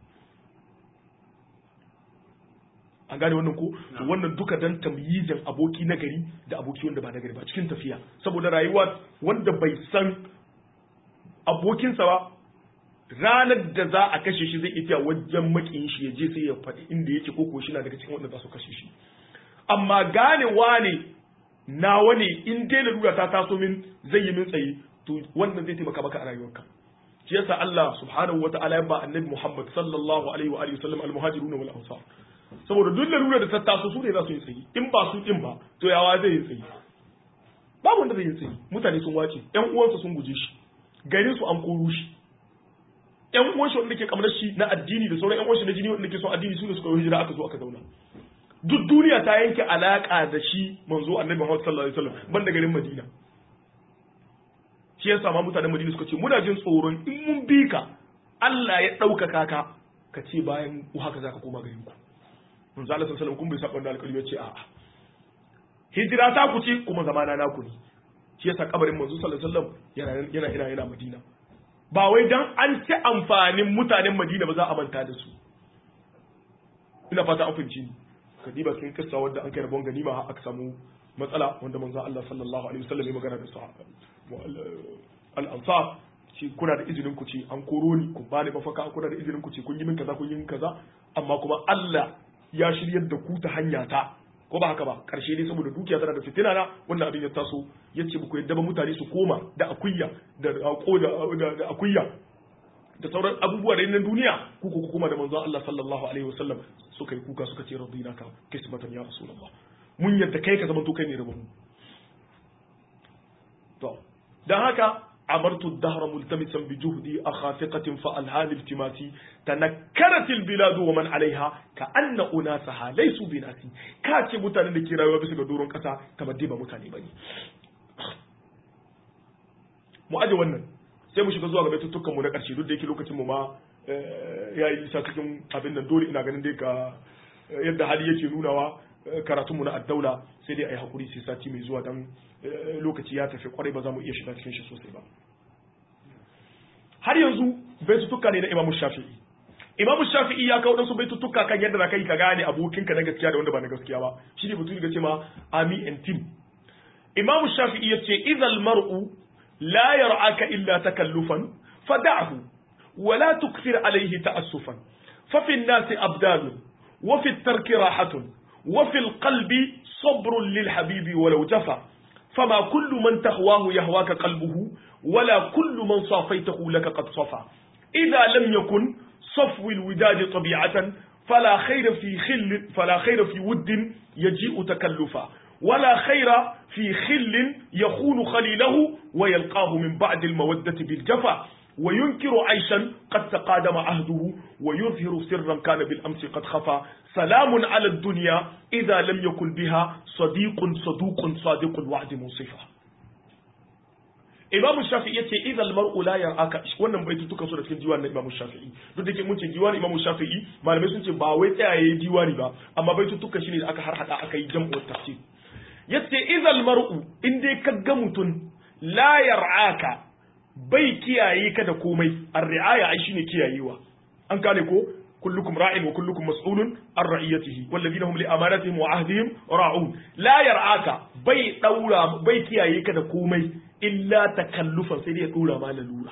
an gane wannan ko to wannan duka dan tamyizin aboki na gari da aboki wanda ba na gari ba cikin tafiya saboda rayuwa wanda bai san abokinsa ba ranar da za a kashe shi zai iya wajen makiyin shi ya je sai ya faɗi inda yake ko ko shi na daga cikin wanda za su kashe shi amma gane wane nawa ne in dai lalura ta taso min zai yi min tsaye to wannan zai taimaka maka a rayuwarka shi yasa Allah subhanahu wa ta'ala ya ba annabi Muhammad sallallahu alaihi wa alihi wasallam al-muhajirun wal ansar saboda duk lalura da ta taso su ne za su yi tsaye in ba su din ba to yawa zai yi tsaye babu wanda zai yi tsaye mutane sun wace ƴan uwansa sun guje shi garin su an koro shi ƴan uwan shi wanda ke kamar shi na addini da sauran ƴan uwan shi na jini wanda ke son addini su ne suka yi hijira aka zo aka zauna duk duniya ta yanke alaka da shi manzo annabi Muhammad sallallahu alaihi wasallam banda garin Madina shi yasa ma mutanen Madina suka ce muna jin tsoron in mun bi ka Allah ya ɗaukaka ka ka ce bayan haka zaka koma garin ku manzo Allah sallallahu alaihi wasallam kun bai saba da alƙalmi ya ce a'a hijira ta ku ce kuma zamana naku ne shi yasa kabarin manzo sallallahu alaihi wasallam yana yana yana yana Madina ba wai dan an ci amfanin mutanen Madina ba za a manta da su ina fata an fahimci ni kadiba sun kissa wanda an kai rabon ganima har aka samu matsala wanda manzo Allah sallallahu alaihi wasallam ya magana da sahaba al-ansar shi kuna da izinin ku ce an koro ni ku bani mafaka kuna da izinin ku ce kun yi min kaza kun yi min kaza amma kuma Allah ya shiryar da ku ta hanya ta ko ba haka ba karshe dai saboda dukiya tana da fitina na wannan abin ya taso yace ba ku yadda ba mutane su koma da akuyya da ko da akuyya da sauran abubuwa da na duniya ku ku kuma da manzon Allah sallallahu alaihi wasallam suka yi kuka suka ce radina ka kismatan ya rasulullah mun yadda kai ka zama to kai ne rabon to dan haka عبرت الدهر ملتمسا بجهدي أخافقة فألهان التماسي تنكرت البلاد ومن عليها كأن أناسها ليسوا بناسي كاتي متاني لكي رايوا بس دورون كسا تمديبا متاني بني مؤجي ونن sai mu shiga zuwa ga baitutukan mu na ƙarshe duk da yake lokacin mu ma ya yi isa cikin abin nan dole ina ganin dai ka yadda hali yake nunawa karatunmu na addaula sai dai a yi haƙuri sai sati mai zuwa don lokaci ya tafi kwarai ba za mu iya shiga cikin shi sosai ba har yanzu baitutuka ne na imamu shafi'i imamu shafi'i ya kawo ɗansu baitutuka kan yadda za ka yi ka gane abokinka na gaskiya da wanda ba na gaskiya ba shi ne mutum ga ce ma ami and tim imamu shafi'i ya ce izal mar'u la yar'aka illa takallufan fada'hu wa la tukthir alayhi ta'assufan fa fi an-nasi abdalun wa fi tarki rahatun wa fil qalbi sabrun lil habibi walau jafa fama kullu man tahwahu yahwaka qalbuhu wala kullu man safaitahu laka qad safa idha lam yakun صفو الوداد طبيعة فلا خير في خل فلا خير في ود يجيء تكلفا ولا خير في خل يخون خليله ويلقاه من بعد المودة بالجفا وينكر عيشا قد تقادم عهده ويظهر سرا كان بالأمس قد خفى سلام على الدنيا إذا لم يكن بها صديق صدوق صادق الوعد منصفا Imamu Shafi'i yace idal mar'u la yar'aka wannan baitutukan su da cikin diwani na Imamu Shafi'i duk da ke mun ce diwani Imamu Shafi'i malamai sun ce ba wai tsayaye diwani ba amma baitutukan shine da aka harhada aka yi jam'u tafsir yace idal mar'u in dai ka ga mutun la yar'aka bai kiyaye ka da komai ar-ri'aya ai shine kiyayewa an gane ko كلكم راع وكلكم مسؤول عن رعيته والذين هم لأمانتهم وعهدهم راعون لا يرعاك بي دورا بي كيايه كده komai illa takallufan sai dai ya dora ma lalura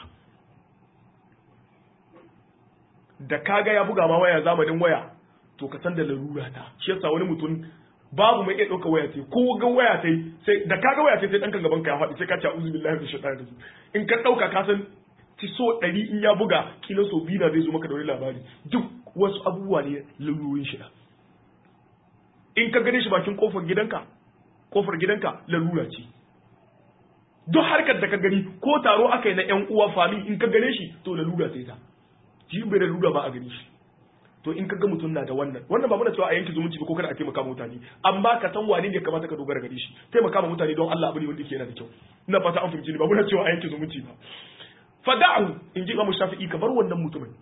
da kaga ya buga ma waya zamanin waya to ka san da lalura ta shi yasa wani mutum babu mai iya ɗauka waya sai ko ga waya sai sai da kaga waya sai sai ɗanka gaban ka ya faɗi sai ka ce a'udhu billahi minash shaitani rajim in ka ɗauka ka san ci so ɗari in ya buga kila so biyu na zai zo maka da wani labari duk wasu abubuwa ne lalurorin shi in ka gane shi bakin kofar gidanka kofar gidanka lalura ce duk harkar da ka gani ko taro aka yi na yan uwa fami in ka gane shi to lalura sai ta shi bai lalura ba a gani shi to in ka ga mutum na da wannan wannan ba muna cewa a yanki zumunci ba ko kada a taimaka mutane amma ka san wane ne kamata ka dogara gare shi taimaka ma mutane don Allah abu ne wanda yake yana da kyau ina fata an fahimci ni ba muna cewa a yanki zumunci ba fada'u in ji Imam Shafi'i ka bar wannan mutumin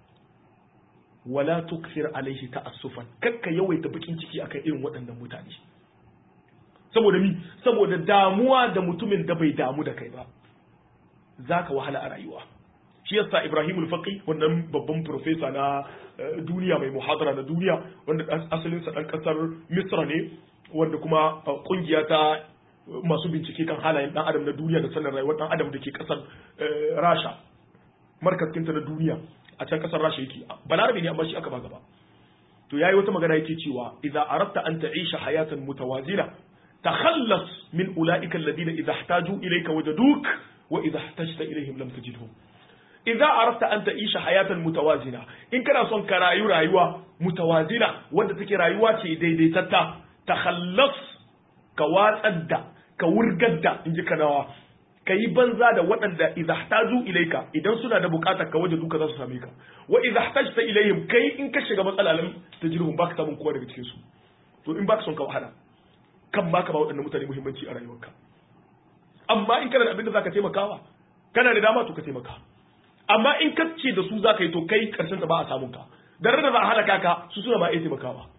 wala tukthir alaihi ta'assufan kakka yawaita bakin ciki akan irin waɗannan mutane saboda mi saboda damuwa da mutumin da bai damu da kai ba zaka wahala a rayuwa shi yasa Ibrahim al-Faqi wannan babban professor na duniya mai muhadara na duniya wanda asalin sa dan kasar Misra ne wanda kuma kungiya ta masu bincike kan halayen dan adam na duniya da sanin rayuwar dan adam da ke kasar Rasha markaskinta na duniya a can kasar Rasha yake balarabe ne amma shi aka ba gaba to yayi wata magana yake cewa idza aratta an ta'isha hayatan mutawazina takhallas min ulaika alladhina idza ihtaju ilayka wajaduk wa idza ihtajta ilayhim lam tajidhum idza aratta an ta'isha hayatan mutawazina in kana son ka rayu rayuwa mutawazina wanda take rayuwa ce daidaitatta takhallas ka watsar da ka wurgar da inji kanawa ka yi banza da waɗanda idza ihtaju ilayka idan suna da buƙatar ka waje duka za su same ka wa idza ihtajta ilayhim kai in ka shiga matsala lam tajruhum baka samun kowa daga cikin su to in baka son ka wahala kan baka ba waɗannan mutane muhimmanci a rayuwarka amma in kana da abin da zaka taimakawa kana da dama to ka taimaka amma in ka ce da su zaka yi to kai karshen ta ba a samun ka da da za a halaka ka su suna ba iya taimakawa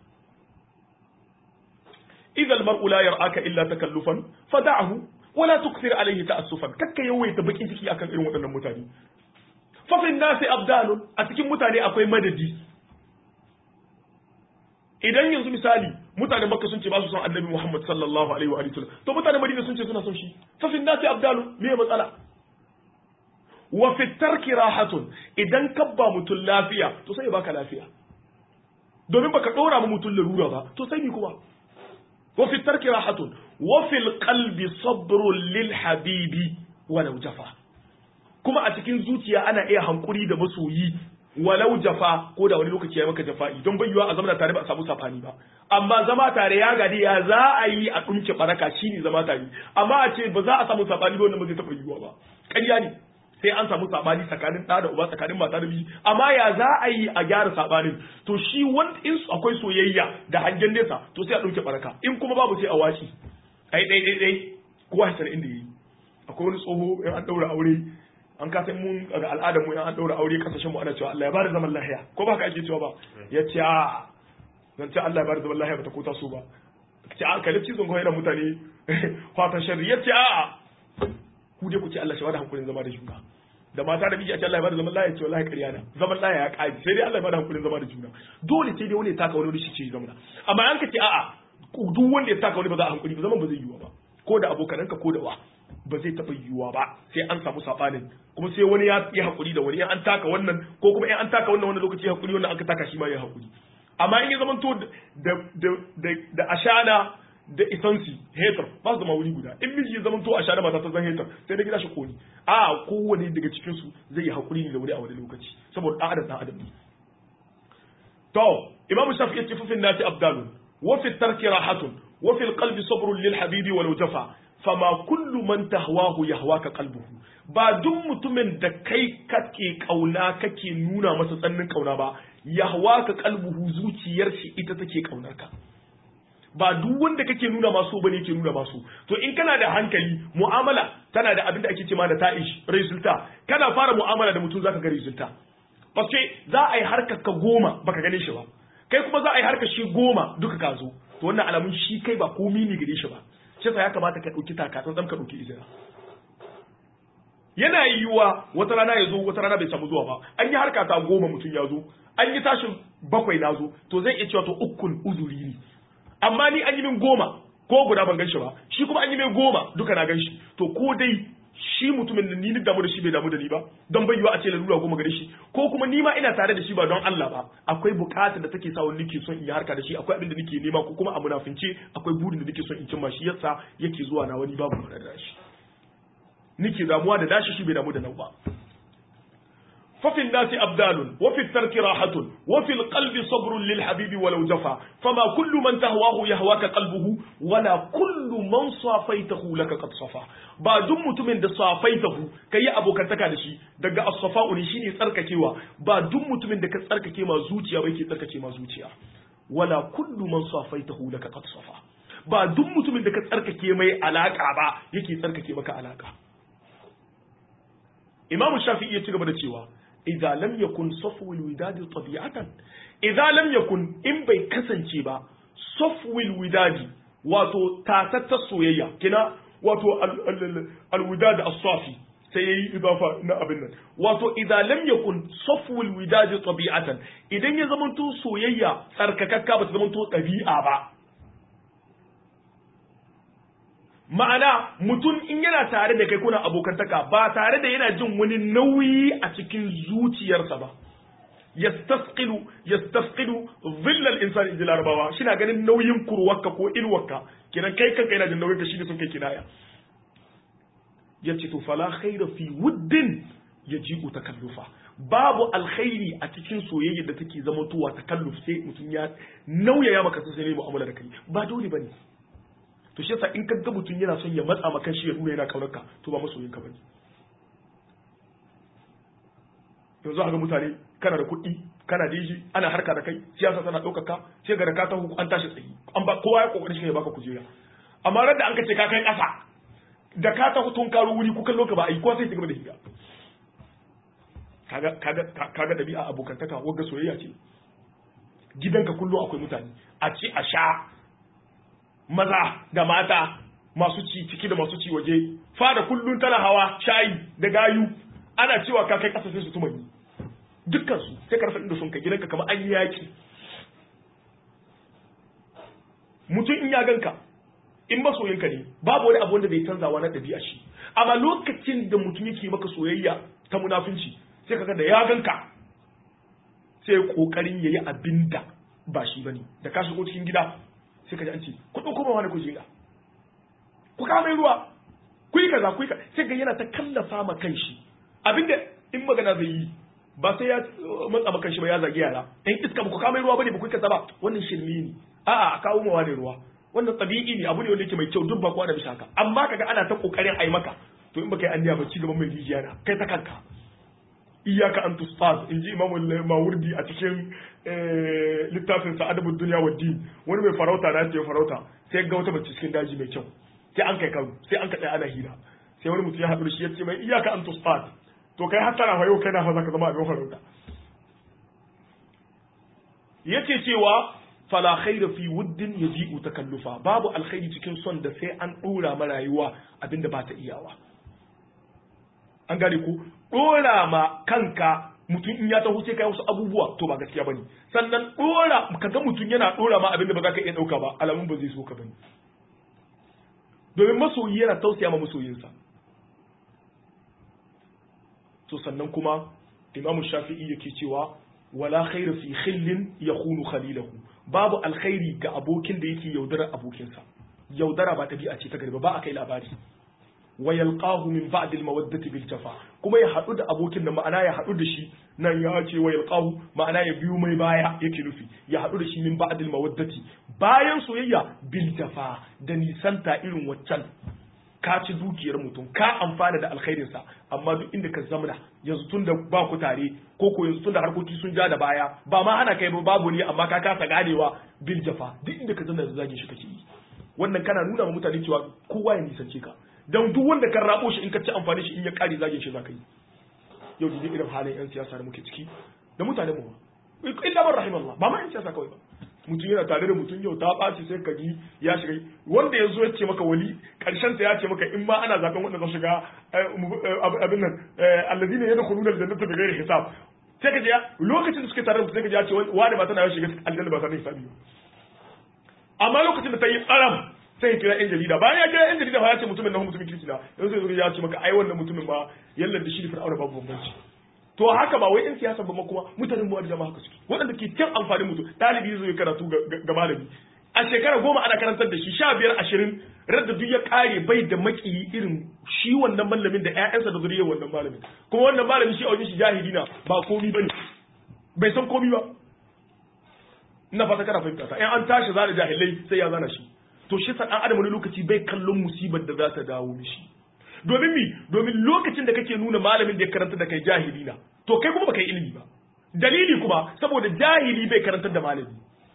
idza al-mar'u la yar'aka illa takallufan fada'ahu wala tukthir alaihi ta'assufan kakka yawaita bakin ciki akan irin waɗannan mutane fa fi nasi abdalun a cikin mutane akwai madadi idan yanzu misali mutanen makka sun ce ba su son annabi muhammad sallallahu alaihi wa sallam to mutanen madina sun ce suna son shi fa fi nasi abdalun me matsala wa fi tarki rahatun idan kabba mutum lafiya to sai ya baka lafiya domin baka dora mu mutum larura ba to sai ni kuma وفي الترك راحة وفي القلب صبر للحبيب ولو جفا كما أتكين زوتيا أنا إيه هنقولي دا مسوي ولو جفا ko da wani lokaci ya maka jafa'i don bayyuwa a zama tare ba a samu safani ba amma zama tare ya gadi ya za a yi a dunke baraka shine zama tare amma a ce ba za a samu safani ba wannan ba zai taɓa yiwuwa ba ƙarya ne sai an samu sabani tsakanin ɗa da uba tsakanin mata da miji amma ya za a yi a gyara sabanin to shi wanda in akwai soyayya da hangen nesa to sai a ɗauke baraka in kuma babu sai a washi ai dai dai dai kowa ya inda yi akwai wani tsoho in an ɗaura aure an kasa mun ga al'adar mu in an ɗaura aure kasashen mu ana cewa Allah ya bada zaman lahiya ko ba ka ake cewa ba ya ce a zan ce Allah ya bada zaman lahiya ba ta kota su ba ce a kalli cizon kawai da mutane fatan sharri ya ce a ku dai ku ce Allah shi bada hankulin zama da juna da mata da miji a ce Allah ya bada zaman lafiya ce wallahi ƙarya na zaman lafiya ya ƙaji sai dai Allah ya bada hankulin zama da juna dole sai dai wani ya taka wani wani shi ce zama amma an ka ce a'a duk wanda ya taka wani ba za a hankuli ba zaman ba zai yiwa ba ko da abokananka ko da wa ba zai taɓa yiwuwa ba sai an samu saɓanin kuma sai wani ya yi haƙuri da wani in an taka wannan ko kuma in an taka wannan wani lokaci ya haƙuri wannan an ka taka shi ma ya haƙuri amma in ya zamanto da da da da ashana da isansi hater ba su zama wuri guda in miji ya zamanto ashana mata ta zan hater sai da gida shi koni a kowane daga cikin su zai yi hakuri ne da wuri a wani lokaci saboda dan adam dan adam ne to imamu shafi ya ce fufin nasi abdalun wa fi tarki rahatun wa fi alqalbi sabrun lil habibi walau jafa fama kullu man tahwahu yahwaka qalbuhu ba duk mutumin da kai kake kauna kake nuna masa tsannin kauna ba yahwaka qalbuhu zuciyar shi ita take kaunar ka ba duk wanda kake nuna masu bane yake nuna masu to in kana da hankali mu'amala tana da abin da ake cewa da ta'ish resulta kana fara mu'amala da mutum zaka ga resulta paske za a yi harkar ka goma baka gane shi ba kai kuma za a yi harkar shi goma duka ka zo to wannan alamun shi kai ba komi ne gare shi ba shi ya kamata ka ɗauki taka tsantsan ka ɗauki izina yana yiwuwa wata rana ya zo wata rana bai samu zuwa ba an yi harka ta goma mutum ya zo an yi tashin bakwai na zo to zai iya cewa to ukun uzuri ne amma ni an yi min goma ko guda ban ganshi ba shi kuma an yi min goma duka na ganshi to ko dai shi mutumin da ni damu da shi bai damu da ni ba don bai yiwa a ce lalura goma gare shi ko kuma ni ma ina tare da shi ba don Allah ba akwai bukatar da take sa wani nake son in yi harka da shi akwai abin da nake nema ko kuma a munafince akwai burin da nake son in cimma shi yasa yake zuwa na wani babu da shi nake damuwa da dashi shi bai damu da nan ba ففي الناس أبدال وفي الترك راحة وفي القلب صبر للحبيب ولو جفا فما كل من تهواه يهواك قلبه ولا كل من صافيته لك قد صفا ba duk mutumin da safaitahu kai yi abokantaka da shi daga as-safa'u ne shine tsarkakewa ba duk mutumin da ka tsarkake ma zuciya ba yake tsarkake ma zuciya wala kullu man safaitahu laka qad safa ba duk mutumin da ka tsarkake mai alaka ba yake tsarkake maka alaka Imam Shafi'i ya ci gaba da cewa idza lam yakun safwul widadi tabi'atan idza lam yakun in bai kasance ba safwul widadi wato tatatta soyayya kina wato alwidad as-safi sai yayi idafa na abin nan wato idza lam yakun safwul widadi tabi'atan idan ya zamanto soyayya tsarkakakka ba ta zamanto ɗabi'a ba ma'ana mutum in yana tare da kai kuna abokantaka ba tare da yana jin wani nauyi a cikin zuciyarsa ba yastasqilu yastasqilu dhillal insani inda larabawa shina ganin nauyin kurwarka ko ilwarka kinan kai kanka yana jin nauyin ka shine sun kai kinaya yace to fala khaira fi wuddin yaji'u takallufa babu alkhairi a cikin soyayya da take zama tuwa takalluf sai mutum ya nauyaya maka sai ne mu'amala da kai ba dole bane to shi yasa in ka ga mutum yana son ya matsa maka shi ya nuna yana kaunar ka to ba masoyin ka bane yanzu ga mutane kana da kuɗi kana da shi ana harka da kai siyasa tana ɗaukar ka sai ga da ka taho an tashi tsayi an ba kowa ya kokari shi ya baka kujera amma ran da an ka ce ka kai ƙasa da ka taho tun karo wuri ku kallo ka ba a yi ko sai ta gaba da higa kaga kaga kaga dabi'a abokantaka wagga soyayya ce gidanka kullum akwai mutane a ci a sha maza da mata masu ci ciki da masu ci waje fada kullun tana hawa shayi da gayu ana cewa ka kai kasa sai su tumani dukkan su sai karfa inda sun ka gidanka kamar an yi yaki mutum in ya ganka in masoyinka ne babu wani abu wanda bai canzawa na ɗabi'a shi amma lokacin da mutum yake maka soyayya ta munafunci sai kaga da ya ganka sai kokarin yayi abinda ba shi bane da ka shigo cikin gida sai ka ji an ce ku ɗauko ba wani kujera ku kawo mai ruwa ku yi kaza ku yi kaza sai ga yana ta kallafa ma kanshi abinda in magana zai yi ba sai ya matsa ma kanshi ba ya zagi yara in iska ba ku kawo mai ruwa bane ba ku yi kaza ba wannan shirme ne a'a a kawo ma wani ruwa wannan tabi'i ne abu ne wanda yake mai kyau duk ba kowa da bisa haka amma kaga ana ta kokarin ai maka to in baka yi anniya ba ci gaban mai rijiya na kai ta kanka iyaka an tusfaz in ji imamu mawurdi a cikin littafin sa adabud dunya wa din wani mai farauta na ce farauta sai ga wata mace cikin daji mai kyau sai an kai karo sai an kaɗa ana hira sai wani mutum ya haɗu da shi ya ce mai iyaka an tusfaz to kai har tana yau kai na fa zaka zama abin farauta yace cewa fala khaira fi wuddin yaji'u takallufa babu alkhairi cikin son da sai an dora ma rayuwa abinda ba ta iyawa an gane ku dora ma kanka mutum in ya taho sai kai wasu abubuwa to ba gaskiya bane sannan dora kaga mutum yana dora ma abinda ba za ka iya dauka ba alamun ba zai so ka bane domin masoyi yana tausaya ma masoyinsa to sannan kuma imamu shafi'i yake cewa wala khaira fi khillin yakhunu khalilahu babu alkhairi ga abokin da yake yaudara abokinsa yaudara ba tabi'a ce ta gari ba ba a kai labari wa yalqahu min ba'd al-mawaddati bil jafa kuma ya hadu da abokin da ma'ana ya hadu da shi nan ya ce wa yalqahu ma'ana ya biyu mai baya yake nufi ya hadu da shi min ba'd al-mawaddati bayan soyayya bil jafa da nisanta irin waccan ka ci dukiyar mutum ka amfana da alkhairinsa amma duk inda ka zamana yanzu tun da ba ku tare ko ko yanzu tun da harkoki sun ja da baya ba ma hana kai ba babu ne amma ka kasa ganewa bil jafa duk inda ka zamana da zagin shi kake yi wannan kana nuna ma mutane cewa kowa ya nisance ka dan duk wanda kan rabo shi in ka ci amfani shi in ya kare zagin shi zaka yi yau duk irin halin yan siyasa da muke ciki da mutane mu ba illa man rahimallah ba ma yan siyasa kawai ba mutum yana tare da mutum yau ta ɓaci sai ka ji ya shiga wanda ya zo ya ce maka wali ƙarshen sa ya ce maka in ma ana zaben wanda zan shiga abin nan alladina yadkhuluna aljannata bighairi hisab sai ka ji lokacin da suke tare da sai ka ji ya ce wani ba tana shiga aljanna ba tana hisabi amma lokacin da ta yi tsaram sai ya kira yan jarida bayan ya kira yan jarida ba ya ce mutumin nan mutumin kirki na yanzu sai ya ce maka ai wannan mutumin ba yallan da shi da fir'auna babu bambanci to haka ba wai in siyasa ba kuma mutanen mu da jama'a haka suke waɗanda ke cin amfanin mutum ɗalibi zai karatu ga malami a shekara goma ana karantar da shi sha biyar ashirin radda duk ya kare bai da makiyi irin shi wannan malamin da ƴaƴansa da zuriyar wannan malamin kuma wannan malamin shi a wajen shi jahili na ba komi bane bai san komi ba ina fata kana fahimta ta in an tashi zana jahilai sai ya zana shi to shi sa dan adam wani lokaci bai kallon musibar da za ta dawo mishi domin mi domin lokacin da kake nuna malamin da ya karanta da kai jahili na to kai kuma baka yi ilimi ba dalili kuma saboda jahili bai karantar da malami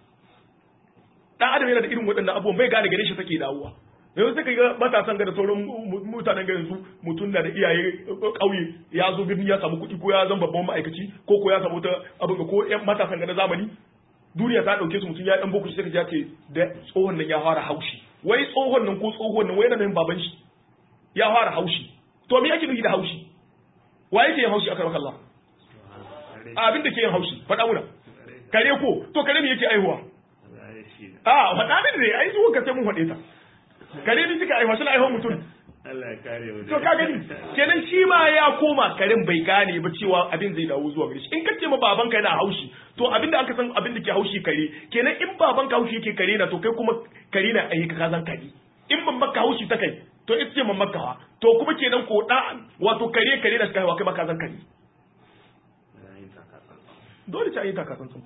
dan adam yana da irin waɗannan abubuwan bai gane gare shi take dawowa yanzu sai ga matasan ga da sauran mutanen garin su mutum na da iyaye ƙauye ya zo birni ya samu kuɗi ko ya zama babban ma'aikaci ko ko ya samu ta abin ko ƴan matasan ga na zamani duniya ta ɗauke su mutum ya ɗan boko shi sai ka ce da tsohon nan ya fara haushi wai tsohon nan ko tsohon nan wai yana nan baban shi ya fara haushi to me yake nufi da haushi wa yake yin haushi akan Allah abin da ke yin haushi faɗa muna kare ko to kare me yake aihuwa a faɗa min ne ai zuwa ka sai mun faɗe ta kare ne suka aihuwa suna aihuwa mutum Allah ya kare mu to ka gani kenan shi ma ya koma karen bai gane ba cewa abin zai dawo zuwa gare shi in ka ce ma baban ka yana haushi to abin da aka san abin da ke haushi kare kenan in baban ka haushi yake kare na to kai kuma kare na ayyuka ka zan kare in ban maka haushi ta kai to ita ce mamakawa to kuma kenan ko da wato kare kare da suka haihuwa kai maka zan kare dole ta yi takatsantsan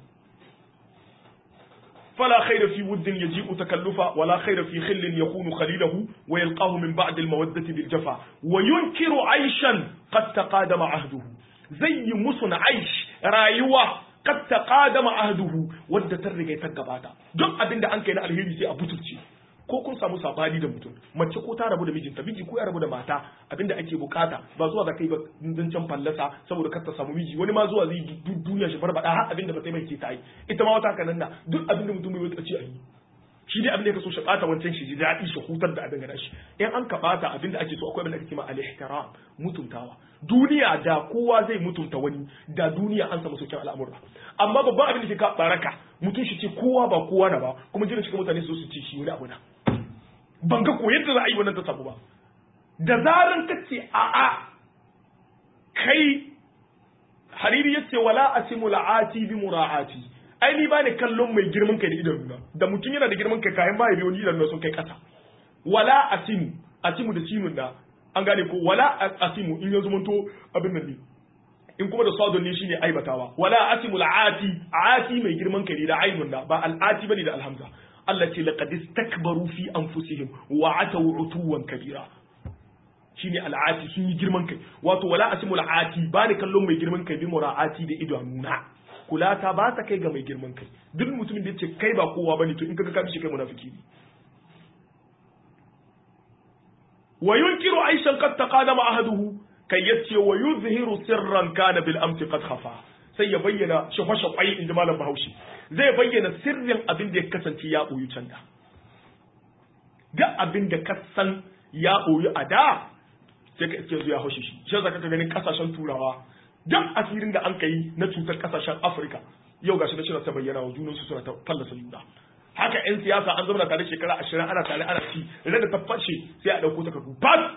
فلا خير في ود يجيء تكلفا ولا خير في خل يكون خليله ويلقاه من بعد المودة بالجفا وينكر عيشا قد تقادم عهده زي مسن عيش رايوة قد تقادم عهده ودى ترغي تقباتا دم أبين دا أنك الهيري سي أبوتلتي ko kun samu sabani da mutum mace ko ta rabu da mijinta miji ko ya rabu da mata abinda ake bukata ba zuwa da kai ba zancen fallasa saboda kar ta samu miji wani ma zuwa zai duniya shi barbada har abinda ba sai mai ke ta yi ita ma wata kanan na duk abinda mutum bai wuce a yi shi dai abinda ya kaso shi bata wancan shi ji daɗi shi hutar da abin gana shi in an ka bata abinda ake so akwai abinda ake cewa al-ihtiram mutuntawa duniya da kowa zai mutunta wani da duniya an samu sauƙin al'amura amma babban abin da ke ka baraka mutum shi ce kowa ba kowa na ba kuma jiran cikin mutane su su ce shi wani abu na ban ga ko yadda za a yi wannan ta samu ba da zaran ka ce a a kai hariri ya ce wala asimu la'ati bi mura'ati ai ni bani kallon mai girman kai da idan nuna da mutum yana da girman kai kayan mahaifi wani idan nuna sun kai kasa wala asimu asimu da sinun da an gane ko wala asimu in ya zumunto abin nan ne in kuma da sadon ne shine aibatawa wala asimu la'ati ati mai girman kai da ainun da ba al'ati bane da alhamza Allah ce laqad istakbaru fi anfusihim wa ataw utuwan kabira shine al'ati sun yi girman kai wato wala asimu al'ati ba ni kallon mai girman kai bi mura'ati da idanuna kula ta ba ta kai ga mai girman kai duk mutumin da yace kai ba kowa bane to in kaga ka shi kai munafiki ne wa yunkiru aishan qad taqadama ahaduhu kai yace wa yuzhiru sirran kana bil amsi qad khafa sai ya bayyana shafa-shafai inda malam bahaushe zai bayyana sirrin abin da ya kasance ya ɓoyi can da duk abin da ka san ya ɓoyi a da sai ka iske zuwa haushe shi shi zaka ka ganin kasashen turawa duk asirin da an ka yi na cutar kasashen afirka yau gashi na shirin ta bayyana wa junansu suna ta fallasa juna haka yan siyasa an zama tare shekara ashirin ana tare ana ci idan da ta fashe sai a ɗauko takardu bas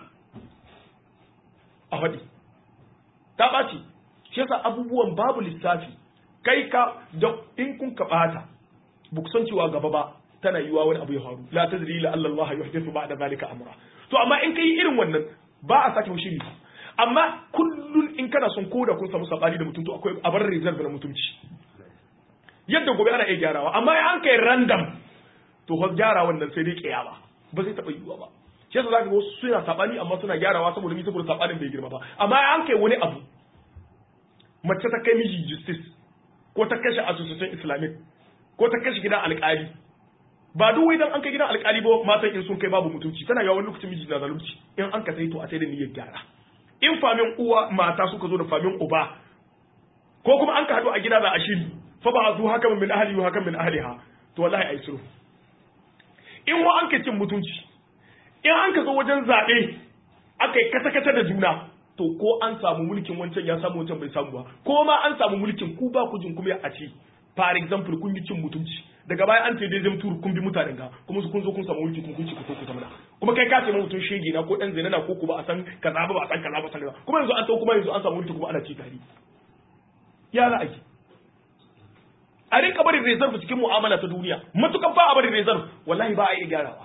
a faɗi ta ɓaci shi yasa abubuwan babu lissafi kai ka da in kun ka bata ba ku san cewa gaba ba tana yiwa wani abu ya faru la tadri la Allah Allah yuhdithu ba'da zalika amra to amma in kai irin wannan ba a sake shiri amma kullun in kana son koda kun samu sabani da mutum to akwai abar reserve na mutunci yadda gobe ana iya gyarawa amma in an kai random to fa gyara wannan sai dai kiyama ba zai taba yiwuwa ba shi yasa zaka ga wasu suna sabani amma suna gyarawa saboda mi saboda sabanin bai girma ba amma an kai wani abu mace ta kai miji justice ko ta kashe association islamic ko ta kashe gidan alkali ba duk wai dan an kai gidan alkali ba matan in sun kai babu mutunci tana yawan lokacin miji na zalunci in an ka sai to a sai da niyyar gyara in famin uwa mata suka zo da famin uba ko kuma an ka hadu a gida za a shiri fa ba zu haka min ahli wa haka min ahliha to wallahi ai sulhu in wa an ka cin mutunci in an ka zo wajen zaɓe aka yi kata-kata da juna to ko an samu mulkin wancan ya samu wancan bai samu ba ko ma an samu mulkin ku ba ku jin kuma a ce for example kun yi cin mutunci daga baya an taidai zai tur kun bi mutanen ga kuma su kun zo kun samu mulki kuma kun ci ku to ku zamana kuma kai ka ce mutum shege na ko dan zina na ko ku ba a san kaza ba ba a san kaza ba san kaza kuma yanzu an tau kuma yanzu an samu mulki kuma ana ci tare ya za a yi a rinka barin reserve cikin mu'amala ta duniya matukan ba a barin reserve wallahi ba a iya gyarawa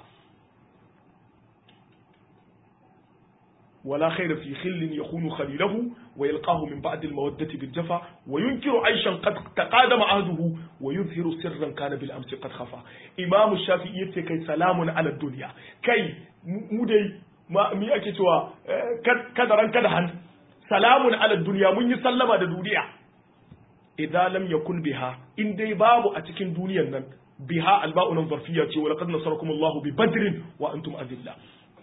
ولا خير في خل يخون خليله ويلقاه من بعد المودة بالجفا وينكر عيشا قد تقادم عهده ويظهر سرا كان بالأمس قد خفى إمام الشافعي كي سلام على الدنيا كي مودي ما مي ake cewa kadaran kadahan salamun ala duniya mun yi sallama da duniya idan lam yakun biha in dai babu a cikin duniyan nan biha alba'un zarfiyya ce wa laqad nasarakumullahu bi badrin wa antum azilla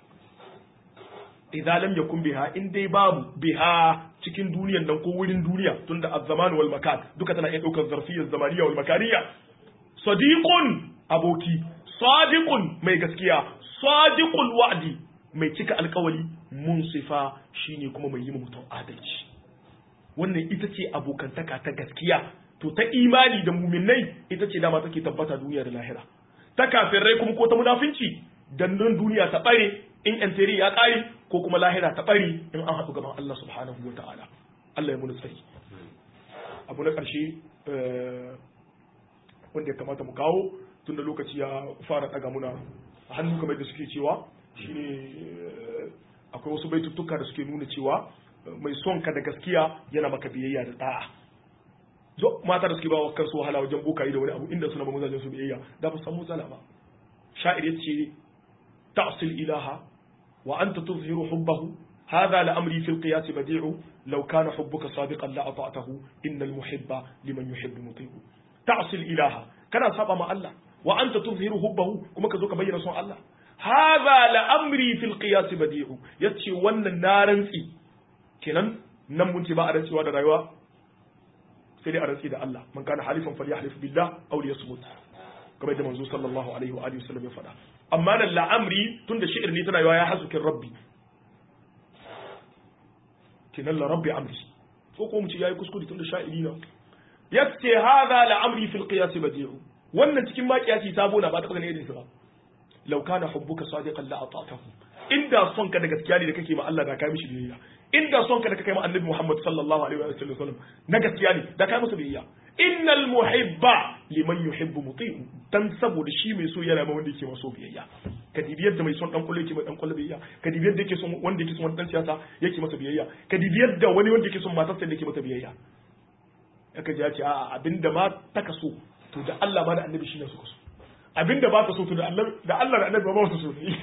idza lam yakun biha in dai babu biha cikin duniyan nan ko wurin duniya tunda az-zaman wal makan duka tana iya daukar zarfiyyar zamaniya wal makaniya sadiqun aboki sadiqun mai gaskiya sadiqul wa'di mai cika alkawali munsifa shine kuma mai yi mutum adalci wannan ita ce abokantaka ta gaskiya to ta imani da muminai ita ce dama take tabbata duniya da lahira ta kafirai kuma ko ta munafinci dandan duniya ta bare in enteri ya kare ko kuma lahira ta bari in an haɗu gaban Allah subhanahu wa ta'ala Allah ya muni tsari abu na ƙarshe wanda ya kamata mu kawo tun da lokaci ya fara ɗaga muna a hannu kamar da suke cewa shine akwai wasu baituttuka da suke nuna cewa mai son ka da gaskiya yana maka biyayya da da'a zo mata da suke ba wa kansu wahala wajen bokayi da wani abu inda suna ba mazajen su biyayya da ba samu matsala ba sha'ir yace ta'sil ilaha وأنت تظهر حبه هذا لأمري في القياس بديع لو كان حبك صادقا لأطعته إن المحب لمن يحب مطيع تعصي الإله كان سابا مع الله وأنت تظهر حبه كما كذوك بين رسول الله هذا لأمري في القياس بديع يتشي ون النار في كنن نمون تبا أرسي وادا رايوا سيدي أرسي دا الله من كان حليفا فليحلف بالله أو ليصمت كما يدى منزول صلى الله عليه وآله وسلم يفعل amma nan la'amri tun da shi'ir ne tana yawa ya hasukin rabbi kinan la rabbi amri ko ko mu ce yayi kuskure tun da sha'iri na yace hadha la'amri fil qiyas badi'u wannan cikin ma qiyasi sabo na ba ta ganin irin sa ba law kana hubbuka sadiqan la ata'tahu inda son ka da gaskiya ne da kake ma Allah da kai mishi biyayya inda son ka da kake ma Annabi Muhammad sallallahu alaihi wa sallam na gaskiya ne da kai masa biyayya innal muhibba liman yuhibbu muti'u dan saboda shi mai so yana ma wanda yake maso biyayya ka dibi yadda mai son dan kullu yake mai dan kullu biyayya ka dibi yadda yake son wanda yake son wani dan siyasa yake masa biyayya ka dibi yadda wani wanda yake son matarsa yake masa biyayya aka ji ya ce a'a abinda ma ta kaso to da Allah ma da annabi shi ne suka so abinda ba ta so to da Allah da Allah da annabi ba su so ne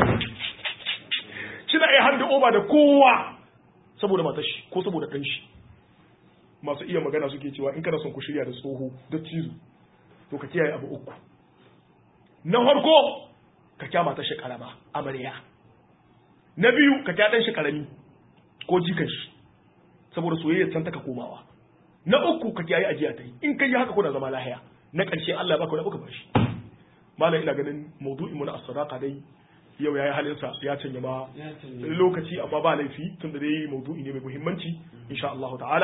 shi na iya handa oba da kowa saboda matar shi ko saboda dan shi masu iya magana suke cewa in kana son ku shirya da tsoho da cizo to ka kiyaye abu uku na farko ka kyama ta shi karama amarya na biyu ka kya dan shi karami ko jikan shi saboda soyayya san taka komawa na uku ka kiyaye ajiya ta yi in kai haka kuna zama lahiya na ƙarshe Allah baka wani baka bashi malam ina ganin maudu'in mu na as-sadaqa dai yau yayi halin sa ya canja ma lokaci amma ba laifi tunda dai maudu'i ne mai muhimmanci insha Allah ta'ala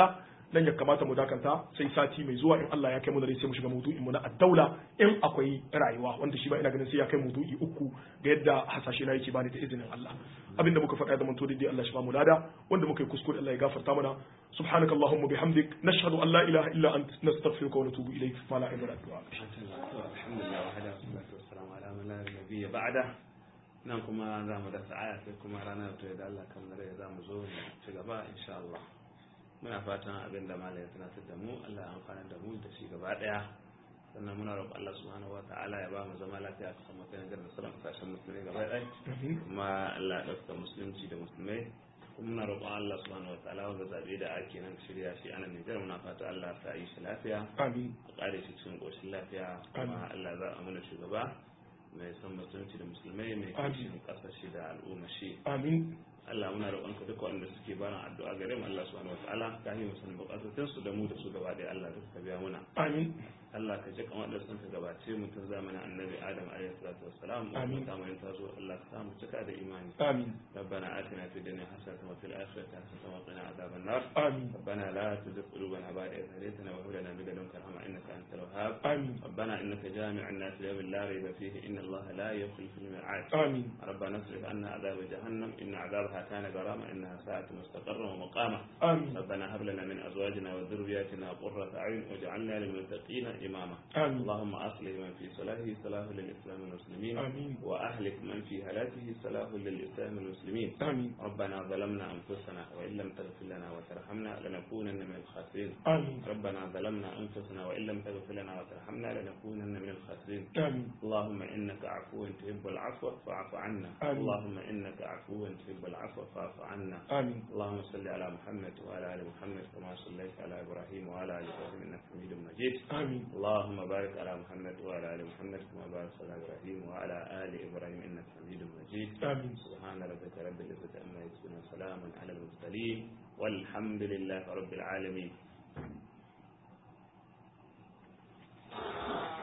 nan ya kamata mu dakanta sai sati mai zuwa in Allah ya kai mu da sai mu shiga maudu'in mu na addaula in akwai rayuwa wanda shi ba ina ganin sai ya kai maudu'i uku ga yadda hasashe na yake bani da izinin Allah abinda muka faɗa da manto dai Allah shi ba mu lada wanda muka yi kuskure Allah ya gafarta mana subhanaka allahumma bihamdik nashhadu an la ilaha illa ant nastaghfiruka wa natubu ilayk ma la ilaha illa anta alhamdulillah wa hada salatu wassalamu ala man la nabiyya ba'da nan kuma za mu dasa aya sai kuma ranar to da Allah kan rai za mu zo mu ci gaba insha Allah muna fatan abin da malai ya tunatar da mu Allah ya amfana da mu da shi gaba daya sannan muna roƙon Allah subhanahu wata'ala ya ba mu zama lafiya a cikin mutanen garin sauran kasashen musulmai gaba ɗaya kuma Allah ya ɗauka musulunci da musulmai kuma muna roƙon Allah subhanahu wata'ala wanda zaɓe da ake nan shirya shi a nan Nijar muna fata Allah ta yi shi lafiya amin a ƙare shi cikin ƙoshin lafiya kuma Allah za a mana shugaba mai son musulunci da musulmai mai kishin ƙasashe da al'umma shi amin Allah muna roƙonka duka wanda suke bana addu'a gare mu Allah subhanahu wataala ka yi musu bukatun su da mu da su gaba ɗaya Allah duka ka biya muna amin Allah ka ji kamar da sun ka gabace mu tun zamanin annabi Adam alaihi salatu wassalam Amin. ta mu ta zo Allah ka samu cika da imani amin ربنا آتنا في الدنيا حسنة وفي الآخرة حسنة وقنا عذاب النار amin ربنا لا تزغ قلوبنا بعد إذ هديتنا وهب لنا من لدنك رحمة إنك أنت الوهاب amin ربنا إنك جامع الناس ليوم لا ريب فيه إن الله لا يخلف الميعاد amin ربنا اصرف عنا عذاب جهنم إن عذابها كان غراما إنها ساءت مستقرا ومقاما amin ربنا هب لنا من أزواجنا وذرياتنا قرة أعين واجعلنا للمتقين إماما amin اللهم أصلح من في صلاحه صلاح للإسلام والمسلمين آمين. وأهلك من في هلاكه صلاح للإسلام والمسلمين amin ربنا ظلمنا أنفسنا وإن لم تغفر لنا وترحمنا لنكونن من الخاسرين amin ربنا ظلمنا أنفسنا وإن لم تغفر لنا وترحمنا لنكونن من الخاسرين amin اللهم إنك عفو تحب العفو فاعف عنا آمين. اللهم إنك عفو تحب العفو فاعف عنا amin اللهم صل على محمد وعلى آل محمد كما صليت على إبراهيم وعلى آل إبراهيم إنك حميد مجيد amin اللهم بارك على محمد وعلى آل محمد كما باركت على إبراهيم وعلى آل إبراهيم إنك حميد مجيد آمين. سبحان ربك رب العزة عما يصفون وسلام على المرسلين والحمد لله رب العالمين